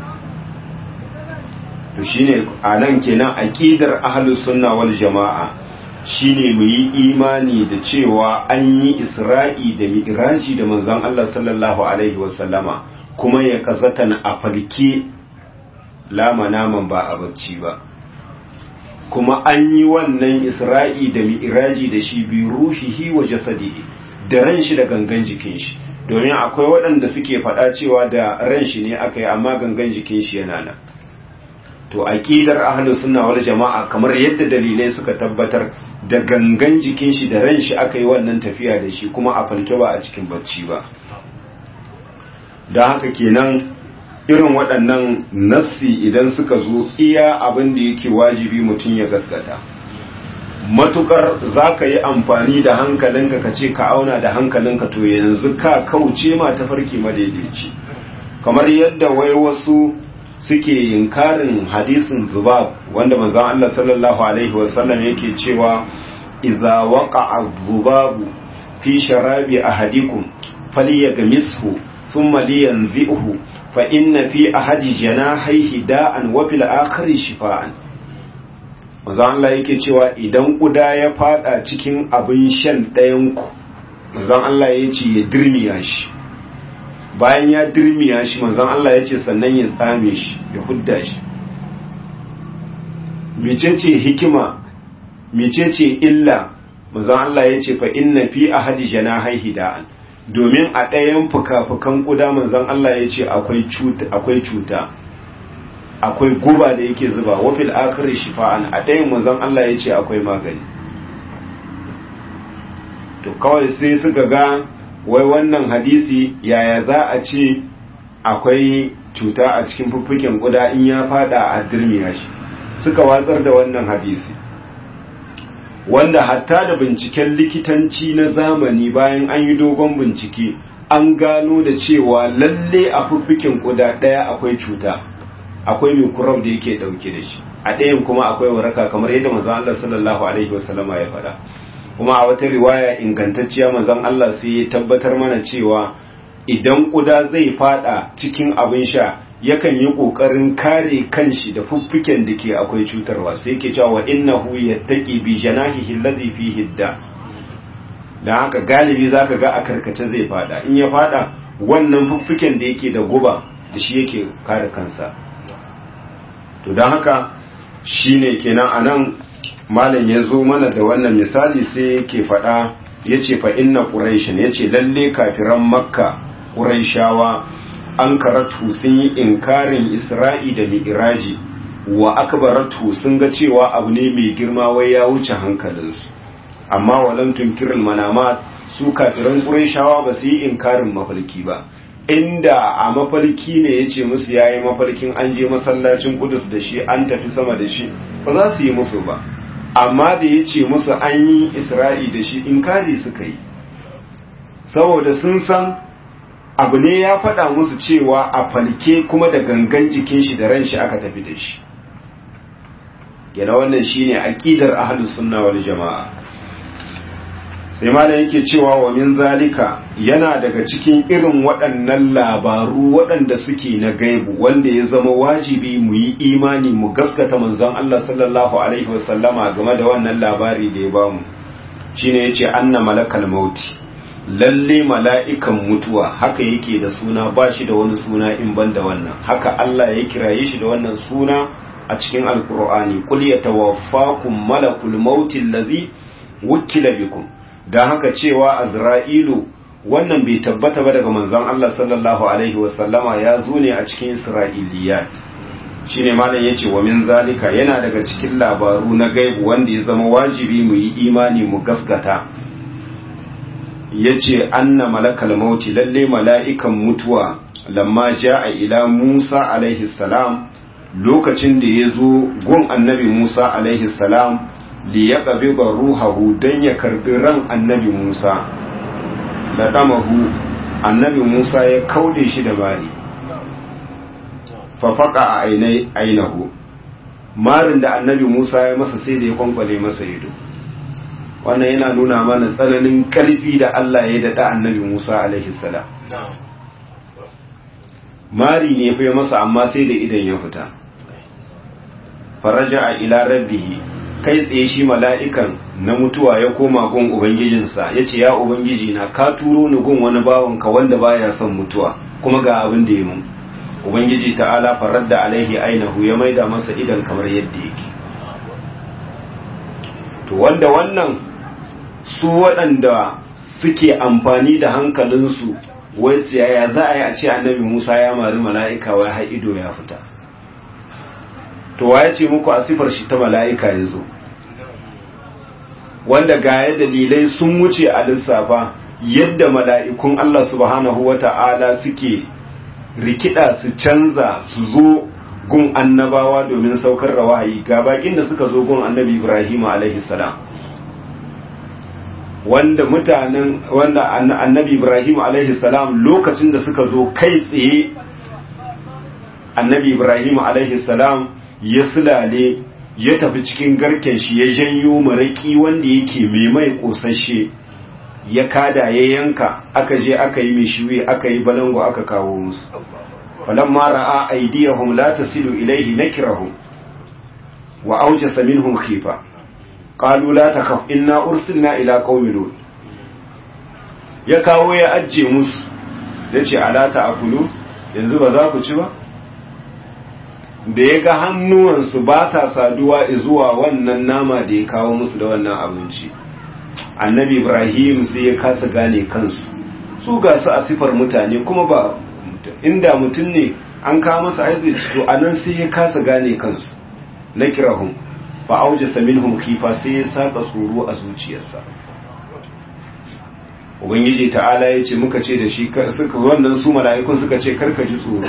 to shine anan kenan aqidar ahlus sunna wal jama'a shine mu yi imani da cewa an yi isra'i da mi'raji da manzon Allah sallallahu alaihi wasallama kuma ya kasatan a falke lama naman ba a bacci ba kuma an yi wannan isra'i da mi'raji da shi bi ruhihi wa jasadihi da ran shi da gangan jikin shi domin akwai waɗanda suke faɗa cewa da ran shi ne aka yi amma gangan jikin shi yana nan to aqidar ahlus sunna wal jama'a kamar yadda dalilai suka tabbatar da gangan jikin shi da ran shi aka yi wannan tafiya da shi kuma a falke ba a cikin bacci ba don haka kenan irin waɗannan nassi idan suka zo iya abin da yake wajibi mutum ya gaskata matukar za ka yi amfani da hankalinka ka ce ka auna da hankalinka to yanzu ka kauce ma ta farki madaidaici kamar yadda wai wasu suke yinkarin hadisin zubab wanda manzon Allah sallallahu alaihi wasallam yake cewa idza waqa'a zubabu fi sharabi ahadikum falyagmishu thumma liyanzihu fa inna fi ahadi janahihi da'an wa fil akhiri shifaan manzon Allah yake cewa idan kuda ya fada cikin abin shan ɗayan ku manzon Allah ya ce ya dirmiya shi bayan ya dirmiya shi manzon Allah ya ce sannan ya tsame shi ya hudda shi mecece hikima mecece illa manzon Allah ya ce fa inna fi ahadi janahaihi da'an domin a ɗayan fuka-fukan kuda manzon Allah ya ce akwai cuta akwai cuta akwai guba da yake zuba wa fil akhiri shifa'an a ɗayan manzon Allah ya ce akwai magani to kawai sai suka ga wai wannan hadisi yaya za a ce akwai cuta a cikin fuffuken kuda in ya fada a dirmiya shi suka watsar da wannan hadisi wanda hatta da binciken likitanci na zamani bayan an yi dogon bincike an gano da cewa lalle a fuffuken kuda ɗaya akwai cuta akwai mai kurab da yake ɗauke da shi a ɗayan kuma akwai waraka kamar yadda manzon Allah sallallahu alaihi wasallama ya faɗa kuma a wata riwaya ingantacciya manzon Allah sai ya tabbatar mana cewa idan kuda zai fada cikin abin sha yakan yi kokarin kare kanshi da fuffuken da ke akwai cutarwa sai yake cewa innahu yattaqi bi janahihi allazi fihi da dan haka galibi zaka ga a karkace zai fada in ya fada wannan fuffuken da yake da guba da shi yake kare kansa to dan haka shine kenan anan malam ya zo mana da wannan misali sai yake faɗa yace fa inna quraishin yace lalle kafiran makka quraishawa an karatu sun yi inkarin isra'i da mi'raji wa akbaratu sun ga cewa abu ne mai girma wai ya wuce hankalinsu amma walam tunkirul manamat su kafiran quraishawa ba su yi inkarin mafarki ba inda a mafarki ne yace musu yayi mafarkin an je masallacin Qudus da shi an tafi sama da shi ba za su yi musu ba amma da yace musu an yi Isra'i da shi inkari suka yi saboda sun san abu ne ya faɗa musu cewa a falke kuma da gangan jikin shi da ran shi aka tafi da shi yana wannan shine aqidar ahlus sunna wal jamaa sai malam yake cewa wa min zalika yana daga cikin irin waɗannan labaru waɗanda suke na gaibu wanda ya zama wajibi mu yi imani mu gaskata manzon Allah sallallahu alaihi wasallama game da wannan labari da ya bamu shine yace anna malakal mauti lalle mala'ikan mutuwa haka yake da suna ba shi da wani suna in ban da wannan haka Allah ya kiraye shi da wannan suna a cikin alkur'ani kul yatawaffakum malakul mauti allazi wukila bikum dan haka cewa azra'ilu wannan bai tabbata ba daga manzon Allah sallallahu alaihi wasallama ya zo ne a cikin isra'iliyat shine malam yace wa min zalika yana daga cikin labaru na gaibu wanda ya zama wajibi mu yi imani mu gaskata yace anna malakal mauti lalle mala'ikan mutuwa lamma jaa ila Musa alaihi salam lokacin da ya zo gun annabi Musa alaihi salam li yaqbiba ruhahu dan ya karbi ran annabi Musa da damahu annabi Musa ya kaude shi da bari fa faqa a ainai ainahu marin da annabi Musa ya masa sai da ya kwankwale masa ido wannan yana nuna mana tsananin karfi da Allah ya daɗa annabi Musa alaihi salam mari ne fa masa amma sai da idan ya fita faraja a ila rabbihi kai tsaye shi mala'ikan na mutuwa ya koma gun ubangijinsa ya ce ya ubangiji na ka turo ni gun wani bawanka wanda baya son mutuwa kuma ga abin da ya mun ubangiji ta'ala farar da alaihi ainihu ya maida masa idan kamar yadda yake to wanda wannan su waɗanda suke amfani da hankalinsu wai tsiyaya za a yi a ce annabi musa ya mari mala'ika wai har ido ya fita to ya ce muku a sifar shi ta mala'ika ya zo wanda gaya dalilai sun wuce a lissafa yadda mala'ikun Allah subhanahu wa ta'ala suke rikida su canza su zo gun annabawa domin saukar da wahayi ga bakin da suka zo gun annabi Ibrahim alaihi salam wanda mutanen wanda annabi Ibrahim alaihi salam lokacin da suka zo kai tsaye annabi Ibrahim alaihi salam ya sulale ya tafi cikin garken shi ya janyo maraki wanda yake mai mai kosashe ya kada ya yanka aka je aka yi mishiwi aka yi balango aka kawo musu falamma ra'a aydiyahum la tasilu ilayhi nakirahum wa awjasa minhum khifa qalu la takhaf inna ursilna ila qaumi lut ya kawo ya ajje musu yace ala ta'kulu yanzu ba za ku ci ba da ya ga hannuwansu ba ta saduwa zuwa wannan nama da ya kawo musu da wannan abinci annabi ibrahim sai ya kasa gane kansu su ga su a sifar mutane kuma ba inda mutum ne an kawo masa aizi to anan sai ya kasa gane kansu na kirahun fa auje saminhum kifa sai ya saka tsoro a zuciyarsa ubangiji ta'ala ya ce muka ce da shi suka wannan su mala'ikun suka ce karka ji tsoro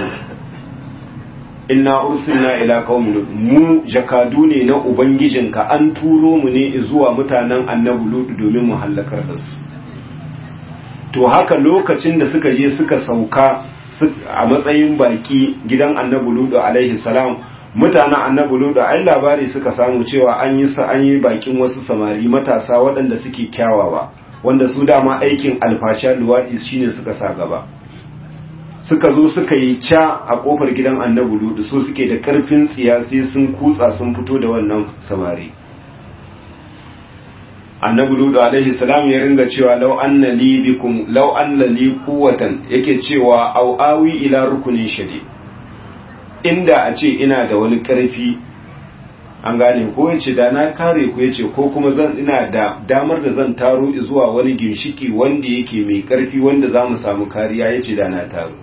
inna ursilna ila qaumin mu jakadu ne na ubangijinka an turo mu ne zuwa mutanen annabi lut domin mu halakar da su to haka lokacin da suka je suka sauka a matsayin baki gidan annabi lut alaihi salam mutanen annabi lut ai labari suka samu cewa an yi sa an yi bakin wasu samari matasa waɗanda suke kyawawa wanda su dama aikin alfasha luwadi shine suka sa gaba suka zo suka yi ca a kofar gidan annabi ludu so suke da karfin tsiya sai sun kutsa sun fito da wannan samari annabi ludu alaihi salam ya ringa cewa law anna li bikum law anna li quwwatan yake cewa au awi ila rukunin shadi inda a ce ina da wani karfi an gane ko yace da na kare ku yace ko kuma zan ina da damar da zan taro zuwa wani ginshiki wanda yake mai karfi wanda za mu samu kariya yace da na taro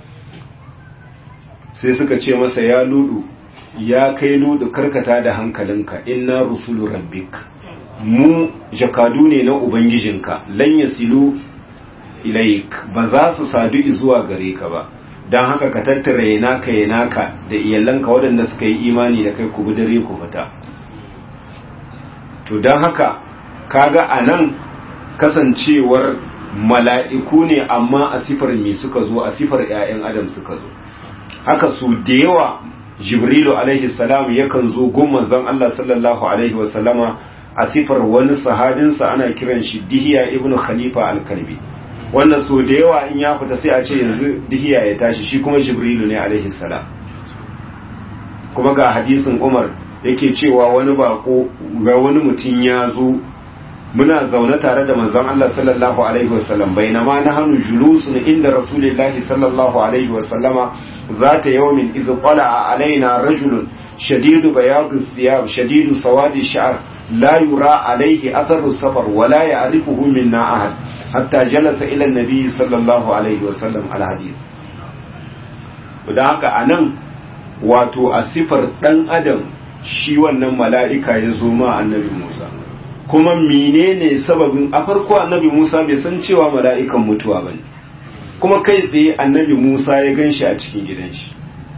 sai suka ce masa ya ludu ya kai ludu karkata da hankalinka inna rusulu rabbik mu jakadu ne na ubangijinka lan yasilu ilaik ba za su sadu zuwa gare ka ba don haka ka tattara yanaka yanaka da iyalanka waɗanda suka yi imani da kai ku bi dare ku fita to don haka kaga a nan kasancewar mala'iku ne amma a sifar me suka zo a sifar ‘ya'yan adam suka zo haka su da yawa jibrilu alaihi salam yakan zo gumman zan Allah sallallahu alaihi wasallama a sifar wani sahabinsa ana kiran shi dihiya ibnu khalifa al-kalbi wannan so da yawa in ya fita sai a ce yanzu dihiya ya tashi shi kuma jibrilu ne alaihi salam kuma ga hadisin umar yake cewa wani bako ga wani mutum ya zo muna zaune tare da manzon Allah sallallahu alaihi wasallam bainama nahnu julusun inda rasulillahi sallallahu alaihi wasallama zata yawmin idh qala alaina rajulun shadidu bayad thiyab shadidu sawadi sha'r la yura alaihi atharu safar wa la ya'rifuhu minna ahad hatta jalasa ila nabi sallallahu alaihi wasallam alhadis da haka anan wato a sifar dan adam shi wannan mala'ika ya zo ma annabi Musa kuma menene sababin a farko annabi Musa bai san cewa mala'ikan mutuwa bane kuma kai tsaye annabi Musa ya ganshi a cikin gidan shi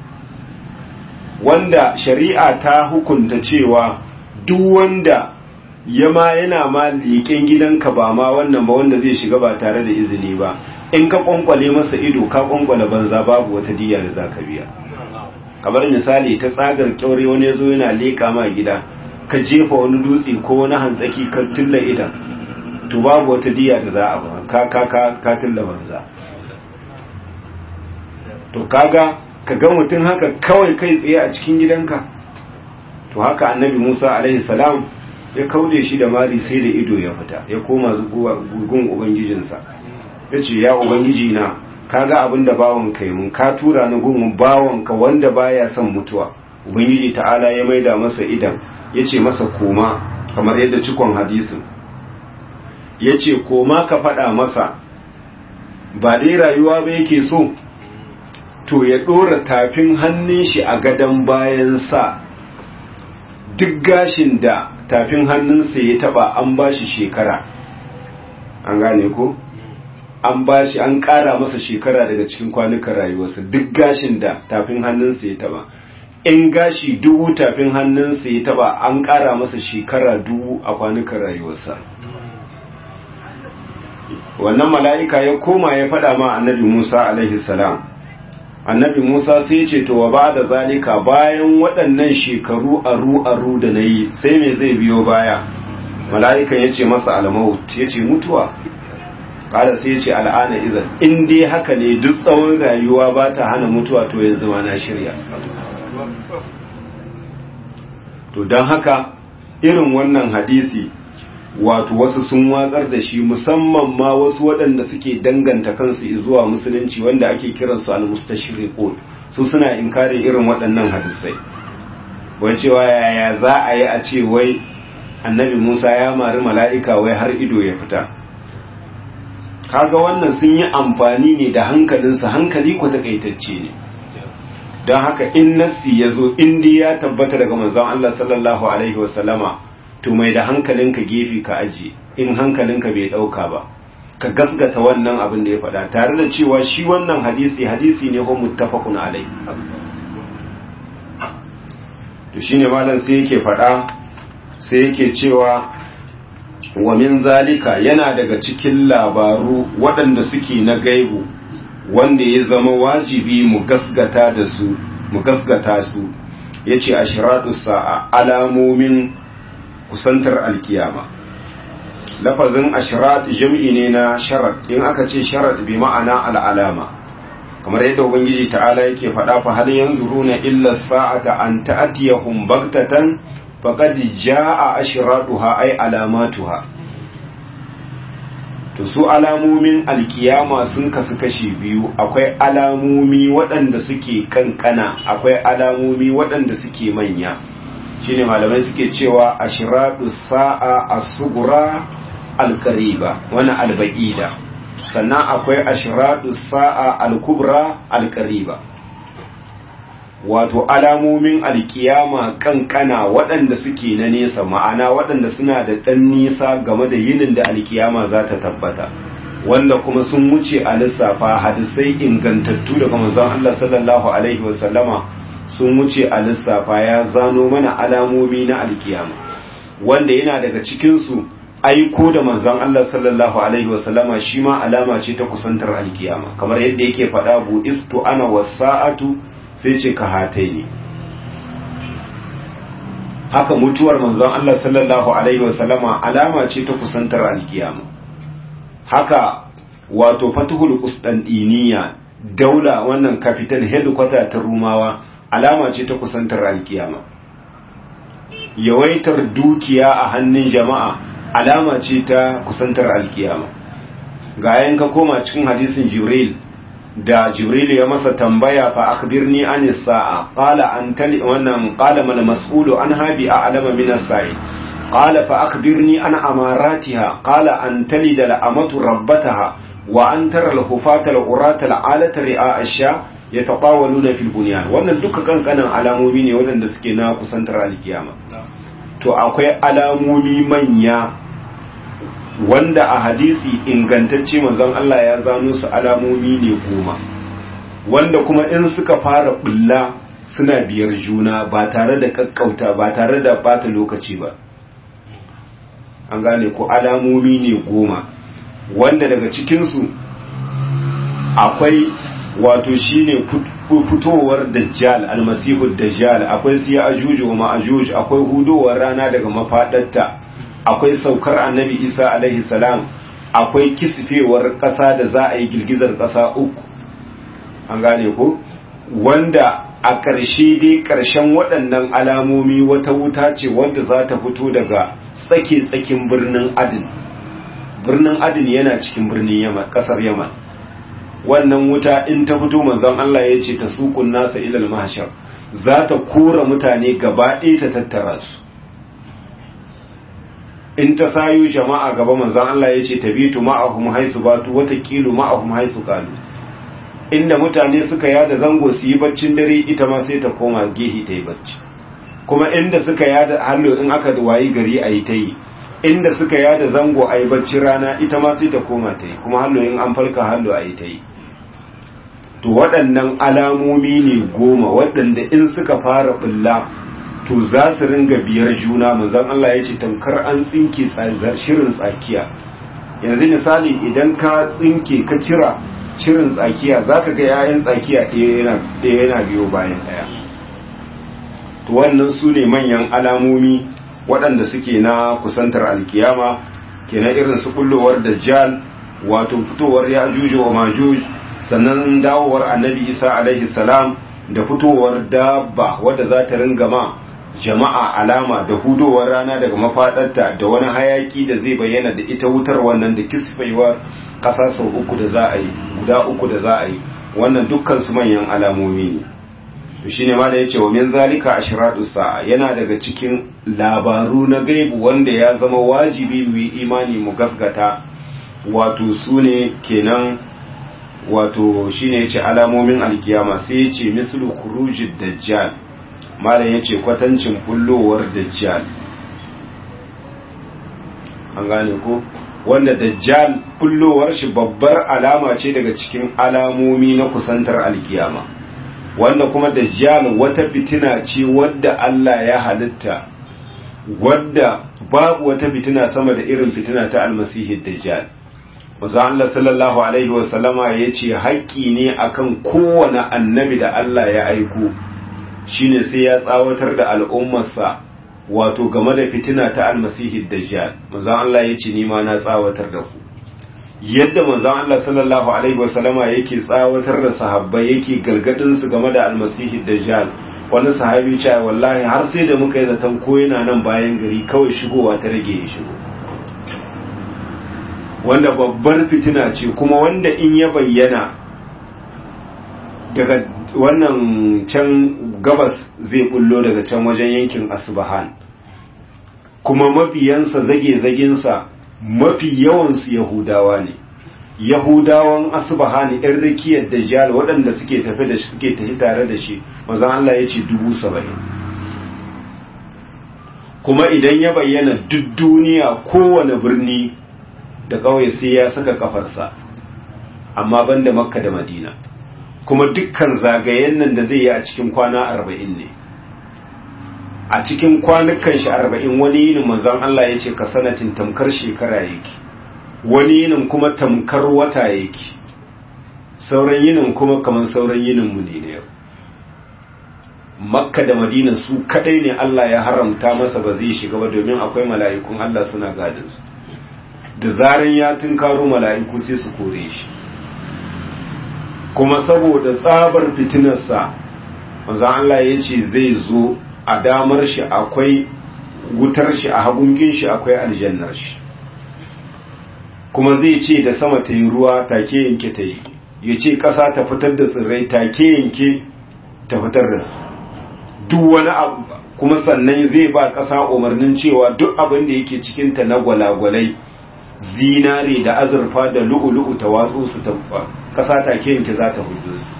wanda shari'a ta hukunta cewa duk wanda ya ma yana ma leƙen gidanka ba ma wannan ba wanda zai shiga ba tare da izini ba in ka kwankwale masa ido ka kwankwale banza babu wata diya da za ka biya kamar misali ta tsagar kyaure wani ya zo yana leƙa ma gida ka jefa wani dutse ko wani hantsaki ka tulla idan to babu wata diya da za a ba ka ka ka ka tulla banza to kaga ka ga mutum haka kawai kai tsaye a cikin gidanka to haka annabi Musa alaihi salam ya kaude shi da mari sai da ido ya fita ya koma gun ubangijinsa ya ce ya ubangiji na kaga abin da bawon kai mun ka tura ni gun bawonka wanda baya son mutuwa ubangiji ta'ala ya maida masa idan ya ce masa koma kamar yadda cikon hadisin ya ce koma ka faɗa masa ba dai rayuwa ba yake so to ya ɗora tafin hannun shi a gadon bayan sa duk gashin da tafin hannunsa ya taba an ba shi shekara an gane ko an ba shi an ƙara masa shekara daga cikin kwanukan rayuwarsa duk gashin da tafin hannunsa ya taba in gashi dubu tafin hannunsa ya taba an ƙara masa shekara dubu a kwanukan rayuwarsa wannan mala'ika ya koma ya faɗa ma annabi musa alaihi salam annabi musa sai ce to wa ba da zalika bayan waɗannan shekaru aru-aru da na yi sai me zai biyo baya mala'ikan ya ce masa almaut ya ce mutuwa ƙada sai ya ce al'ana izan in dai haka ne duk tsawon rayuwa ba ta hana mutuwa to yanzu ma na shirya to don haka irin wannan hadisi wato wasu sun watsar da shi musamman ma wasu waɗanda suke danganta kansu zuwa musulunci wanda ake kiransu al-mustashriqun su suna inkari irin waɗannan hadisai wai cewa yaya za a yi a ce wai annabi Musa ya mari mala'ika wai har ido ya fita kaga wannan sun yi amfani ne da hankalinsa hankali ko takaitacce ne don haka in nassi ya zo in ya tabbata daga manzon Allah sallallahu alaihi wasallama to mai da hankalinka gefe ka aji in hankalinka bai dauka ba ka gasgata wannan abin da ya faɗa tare da cewa shi wannan hadisi hadisi ne ko muttafaqun alai to shine malam sai yake faɗa sai yake cewa wa min zalika yana daga cikin labaru waɗanda suke na gaibu wanda ya zama wajibi mu gasgata da su mu gasgata su yace ashratu sa'a alamomin kusantar alkiyama lafazin ashrat jam'i ne na sharat in aka ce sharat bi ma'ana al'alama kamar yadda ubangiji ta'ala yake faɗa fa hal yanzuruna illa sa'ata an ta'tiyahum baghtatan faqad jaa ashratuha ay alamatuha to su alamomin alkiyama sun kasu kashi biyu akwai alamomi waɗanda suke kankana akwai alamomi waɗanda suke manya shine malamai suke cewa ashradu sa'a as-sughra al-qariba wani al-ba'ida sannan akwai ashradu sa'a al-kubra al-qariba wato alamomin alkiyama kankana waɗanda suke na nesa ma'ana waɗanda suna da ɗan nisa game da yinin da alkiyama za ta tabbata wanda kuma sun wuce a lissafa hadisai ingantattu daga manzon Allah sallallahu alaihi wasallama sun wuce a lissafa ya zano mana alamomi na alkiyama wanda yana daga cikinsu aiko da manzon Allah sallallahu alaihi wasallama shi ma alama ce ta kusantar alkiyama kamar yadda yake faɗa bu istu ana wasa'atu sai ce ka hatai ne haka mutuwar manzon Allah sallallahu alaihi wasallama alama ce ta kusantar alkiyama haka wato fatuhul qustantiniya daula wannan capital headquarter ta rumawa alama ce ta kusantar alkiyama yawaitar dukiya a hannun jama'a alama ce ta kusantar alkiyama ga ka koma cikin hadisin jibril da jibril ya masa tambaya fa akhbirni an sa'a qala an tali wannan qala mal mas'ulu an habi a alama min as-sa'i qala fa akhbirni an amaratiha qala an talida al-amatu rabbataha wa an tara al-hufata al-urata al-alata ri'a ash-sha yatatawaluna fil bunyan wannan duka kankanan alamomi ne waɗanda suke na kusantar alkiyama to akwai alamomi manya wanda a hadisi ingantacce manzon Allah ya zano su alamomi ne goma wanda kuma in suka fara bulla suna biyar juna ba tare da kakkauta ba tare da bata lokaci ba an gane ko alamomi ne goma wanda daga cikinsu akwai wato shine fitowar dajjal almasihu dajjal akwai siya ajuju wa ma'ajuj akwai hudowar rana daga mafadarta akwai saukar annabi isa alaihi salam akwai kisfewar ƙasa da za a yi girgizar ƙasa uku an gane ko wanda a ƙarshe dai ƙarshen waɗannan alamomi wata wuta ce wanda za ta fito daga tsake-tsakin birnin adin birnin adin yana cikin birnin yaman ƙasar yaman wannan wuta in ta fito manzon Allah ya ce ta sukun nasa ilal mahshar za ta kora mutane gaba ɗaya ta tattara su in ta sayo jama'a gaba manzon Allah ya ce tabitu ma'ahum haisu batu wata kilu ma'ahum haisu kalu inda mutane suka yada zango su yi baccin dare ita ma sai ta koma gehi ta yi bacci kuma inda suka yada hallo in aka wayi gari a yi ta yi inda suka yada zango a yi bacci rana ita ma sai ta koma ta yi kuma hallo in an falka hallo a yi ta yi to waɗannan alamomi ne goma waɗanda in suka fara bulla to za su ringa biyar juna manzon Allah ya ce tamkar an tsinke shirin tsakiya yanzu misali idan ka tsinke ka cira shirin tsakiya za ka ga 'ya'yan tsakiya ɗaya yana biyo bayan ɗaya to wannan su ne manyan alamomi waɗanda suke na kusantar alkiyama ke na irin su kullowar dajjal wato fitowar ya juju wa majuj sannan dawowar annabi isa alaihi salam da fitowar dabba wadda za ta ringa ma jama'a alama da hudowar rana daga mafaɗarta da wani hayaki da zai bayyana da ita wutar wannan da kisfaiwar ƙasa sau uku da za a yi guda uku da za a yi wannan dukkan su manyan alamomi ne to shine ma da yace wa min zalika ashratu sa'a yana daga cikin labaru na gaibu wanda ya zama wajibi mu yi imani mu gasgata wato sune kenan wato shine yace alamomin alkiyama sai yace mislu khurujid dajjal malam yace kwatancin bullowar dajjal an gane ko wanda dajjal bullowar shi babbar alama ce daga cikin alamomi na kusantar alkiyama wanda kuma dajjal wata fitina ce wadda Allah ya halitta wadda babu wata fitina sama da irin fitina ta almasihi dajjal Maza Allah sallallahu alaihi wasallama ya ce haƙƙi ne akan kowane annabi da Allah ya aiko shine sai ya tsawatar da al'ummarsa wato game da fitina ta almasihi dajjal Maza Allah ya ce ni ma na tsawatar da ku yadda manzon Allah sallallahu alaihi wasallama yake tsawatar da sahabbai yake galgadin su game da almasihi dajjal wani sahabi ce wallahi har sai da muka yi zaton ko yana nan bayan gari kawai shigowa ta rage ya shigo wanda babbar fitina ce kuma wanda in ya bayyana daga wannan can gabas zai bullo daga can wajen yankin asbahan kuma mabiyansa zage-zaginsa mafi yawansu yahudawa ne yahudawan asbahani ɗan rikiyar dajjal waɗanda suke tafi da suke tafi tare da shi mazan Allah ya ce dubu saba'in kuma idan ya bayyana duk duniya kowane birni da ƙauye sai ya saka kafarsa amma banda makka da madina kuma dukkan zagayen nan da zai yi a cikin kwana arba'in ne a cikin kwanukan shi arba'in wani yinin manzon Allah ya ce ka sanatin tamkar shekara yake wani yinin kuma tamkar wata yake sauran yinin kuma kamar sauran yinin mu ne yau makka da madina su kadai ne Allah ya haramta masa ba zai shiga ba domin akwai mala'ikun Allah suna gadin su da zaran ya tunkaro mala'iku sai su kore shi kuma saboda tsabar fitinarsa manzon Allah ya ce zai zo a damar shi akwai wutar shi a hagungin shi akwai aljannar shi kuma zai ce da sama ta yi ruwa take yanke ta yi ya ce ƙasa ta fitar da tsirrai take yanke ta fitar da su duk wani abu kuma sannan zai ba ƙasa umarnin cewa duk abin da yake cikinta na gwalagwalai zinare da azurfa da lu'ulu'u ta watsu su ta ƙasa take yanke za ta hudu su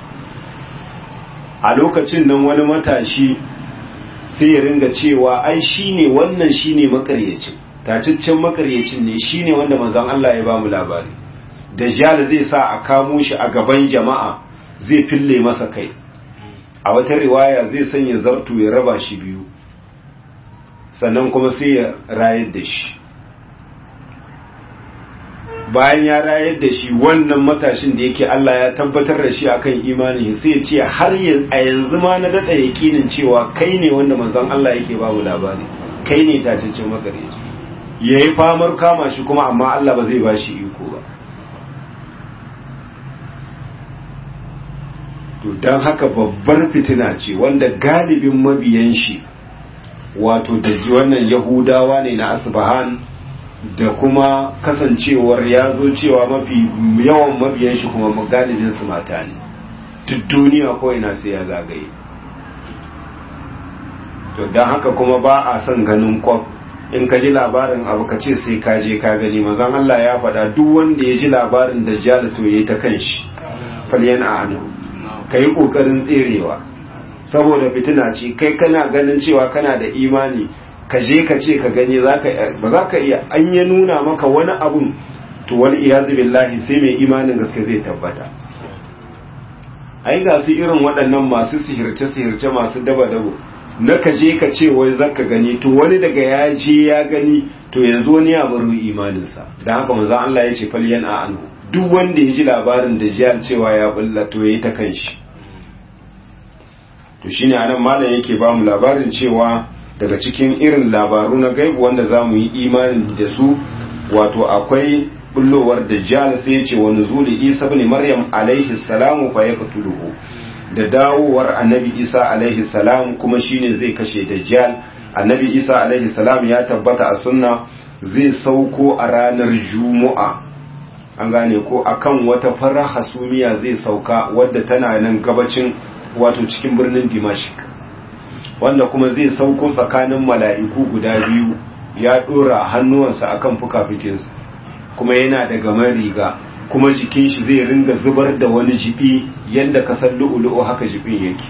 a lokacin nan wani matashi sai ya ringa cewa ai shine wannan shine makaryacin taciccen makaryacin ne shine wanda manzon Allah ya bamu labari dajjal zai sa a kamo shi a gaban jama'a zai fille masa kai a wata riwaya zai sanya zartu ya raba shi biyu sannan kuma sai ya rayar da shi bayan ya rayar da shi wannan matashin da yake Allah ya tabbatar da shi akan imani sai ya ce har a yanzu ma na dada yakinin cewa kai ne wanda manzon Allah yake ba mu labari kai ne tacaccen makareci yayi famar kama shi kuma amma Allah ba zai ba shi iko ba to dan haka babbar fitina ce wanda galibin mabiyan shi wato da wannan yahudawa ne na asbahan da kuma kasancewar ya zo cewa mafi yawan mabiyan shi kuma galibin su mata ne duk duniya ko ina sai ya zagaye to don haka kuma ba a son ganin kwaf in ka ji labarin abu ka ce sai ka je ka gani mazan Allah ya faɗa duk wanda ya ji labarin da jala to ya ta kan shi falyan a hannu ka yi ƙoƙarin tserewa saboda fitina ce kai kana ganin cewa kana da imani ka je ka ce ka gani ba za ka iya an ya nuna maka wani abun to wani iyazu billahi sai mai imanin gaske zai tabbata ai ga su irin waɗannan masu sihirce-sihirce masu daba-dabo na ka je ka ce wai za ka gani to wani daga ya je ya gani to yanzu wani ya baro imaninsa don haka manzo Allah ya ce falyan a anhu duk wanda ya ji labarin da jiyar cewa ya bulla to ya yi ta kanshi to shine anan malam yake ba mu labarin cewa daga cikin irin labaru na gaibu wanda za mu yi imani da su wato akwai bullowar dajjal sai ya ce wa nuzuli isa ibn maryam alaihi salamu fa yaqtuluhu da dawowar annabi isa alaihi salam kuma shine zai kashe dajjal annabi isa alaihi salam ya tabbata a sunna zai sauko a ranar juma'a an gane ko akan wata fara hasumiya zai sauka wadda tana nan gabacin wato cikin birnin dimashik wanda kuma zai sauko tsakanin mala'iku guda biyu ya dora hannuwansa akan fukafikinsu kuma yana da gaman riga kuma jikin shi zai ringa zubar da wani jibi yadda kasar lu'ulu'u haka jibin yake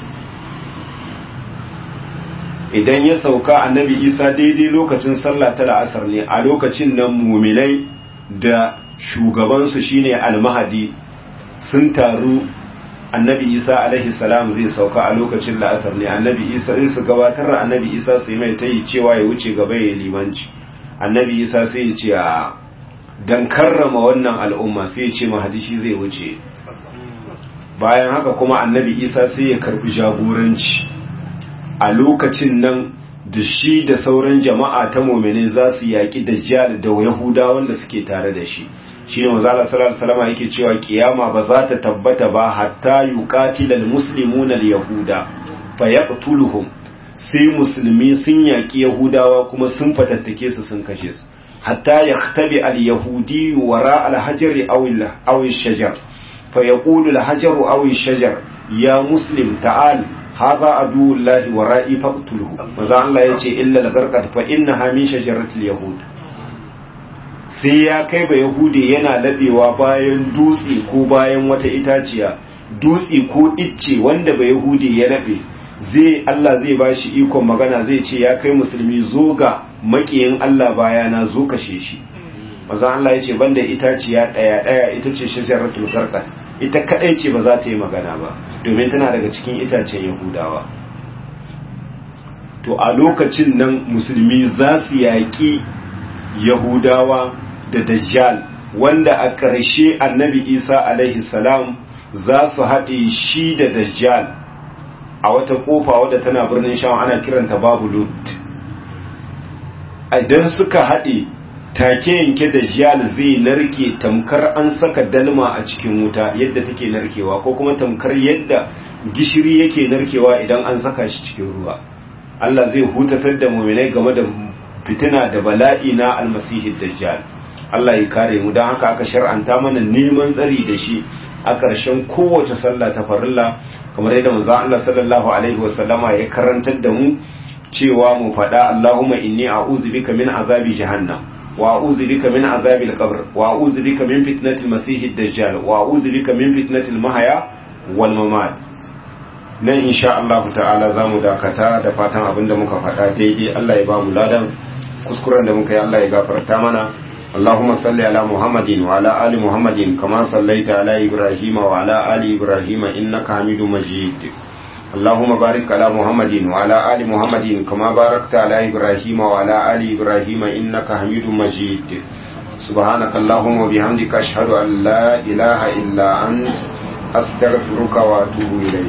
idan ya sauka annabi isa daidai lokacin sallah ta la'asar ne a lokacin nan muminai da shugabansu shine almahadi sun taru annabi isa alaihi salam zai sauka a lokacin la'asar ne annabi isa zai su gabatar da annabi isa sai mai ta yi cewa ya wuce gaba ya limanci annabi isa sai ya ce a don karrama wannan al'umma sai ya ce mahadishi zai wuce bayan haka kuma annabi isa sai ya karbi jagoranci a lokacin nan da shi da sauran jama'a ta mominin za su yaƙi dajjal da yahuda wanda suke tare da shi shi ne mazala sallallahu salama yake cewa kiyama ba za ta tabbata ba hatta yuqatila almuslimuna alyahuda fa yaqtuluhum sai musulmi sun yaƙi yahudawa kuma sun fatattake su sun kashe su hatta yaktabi alyahudi wara alhajari aw aw shajar fa yaqulu alhajaru aw shajar ya muslim ta'al hadha aduwullahi wa ra'i faqtuluhu manzo Allah yace illa lagarqat fa innaha min shajaratil yahud sai ya kai ba yahudi yana labewa bayan dutse ko bayan wata itaciya dutse ko icce wanda ba yahudi ya labe zai Allah zai bashi ikon magana zai ce ya kai musulmi zo ga makiyin Allah bayana zo kashe shi manzo Allah yace banda itaciya daya daya ita ce shajaratul garqat ita kadai ce ba za ta yi magana ba domin tana daga cikin itacen yahudawa to a lokacin nan musulmi za su yaƙi yahudawa da dajjal wanda a ƙarshe annabi isa alaihi salam za su haɗe shi da dajjal a wata ƙofa wadda tana birnin sham ana kiranta babu lut idan suka haɗe take yanke dajjal zai narke tamkar an saka dalma a cikin wuta yadda take narkewa ko kuma tamkar yadda gishiri yake narkewa idan an saka shi cikin ruwa Allah zai hutatar da muminai game da fitina da bala'i na almasihi dajjal Allah ya kare mu don haka aka shar'anta mana neman tsari da shi a ƙarshen kowace sallah ta farilla kamar yadda manzo Allah sallallahu alaihi wasallama ya karantar da mu cewa mu faɗa Allahumma inni a'udhu bika min azabi jahannam wa a'udhu bika min azabi al-qabr wa a'udhu bika min fitnati al-masih ad-dajjal wa a'udhu bika min fitnati al-mahya wal mamat nan insha Allah ta'ala zamu dakata da fatan abinda muka faɗa daidai Allah ya ba mu ladan kuskuren da muka yi Allah ya gafarta mana اللهم صل على محمد وعلى آل محمد كما صليت على إبراهيم وعلى آل إبراهيم إنك حميد مجيد اللهم بارك على محمد وعلى آل محمد كما باركت على إبراهيم وعلى آل إبراهيم إنك حميد مجيد سبحانك اللهم وبحمدك أشهد أن لا إله إلا أنت أستغفرك وأتوب إليك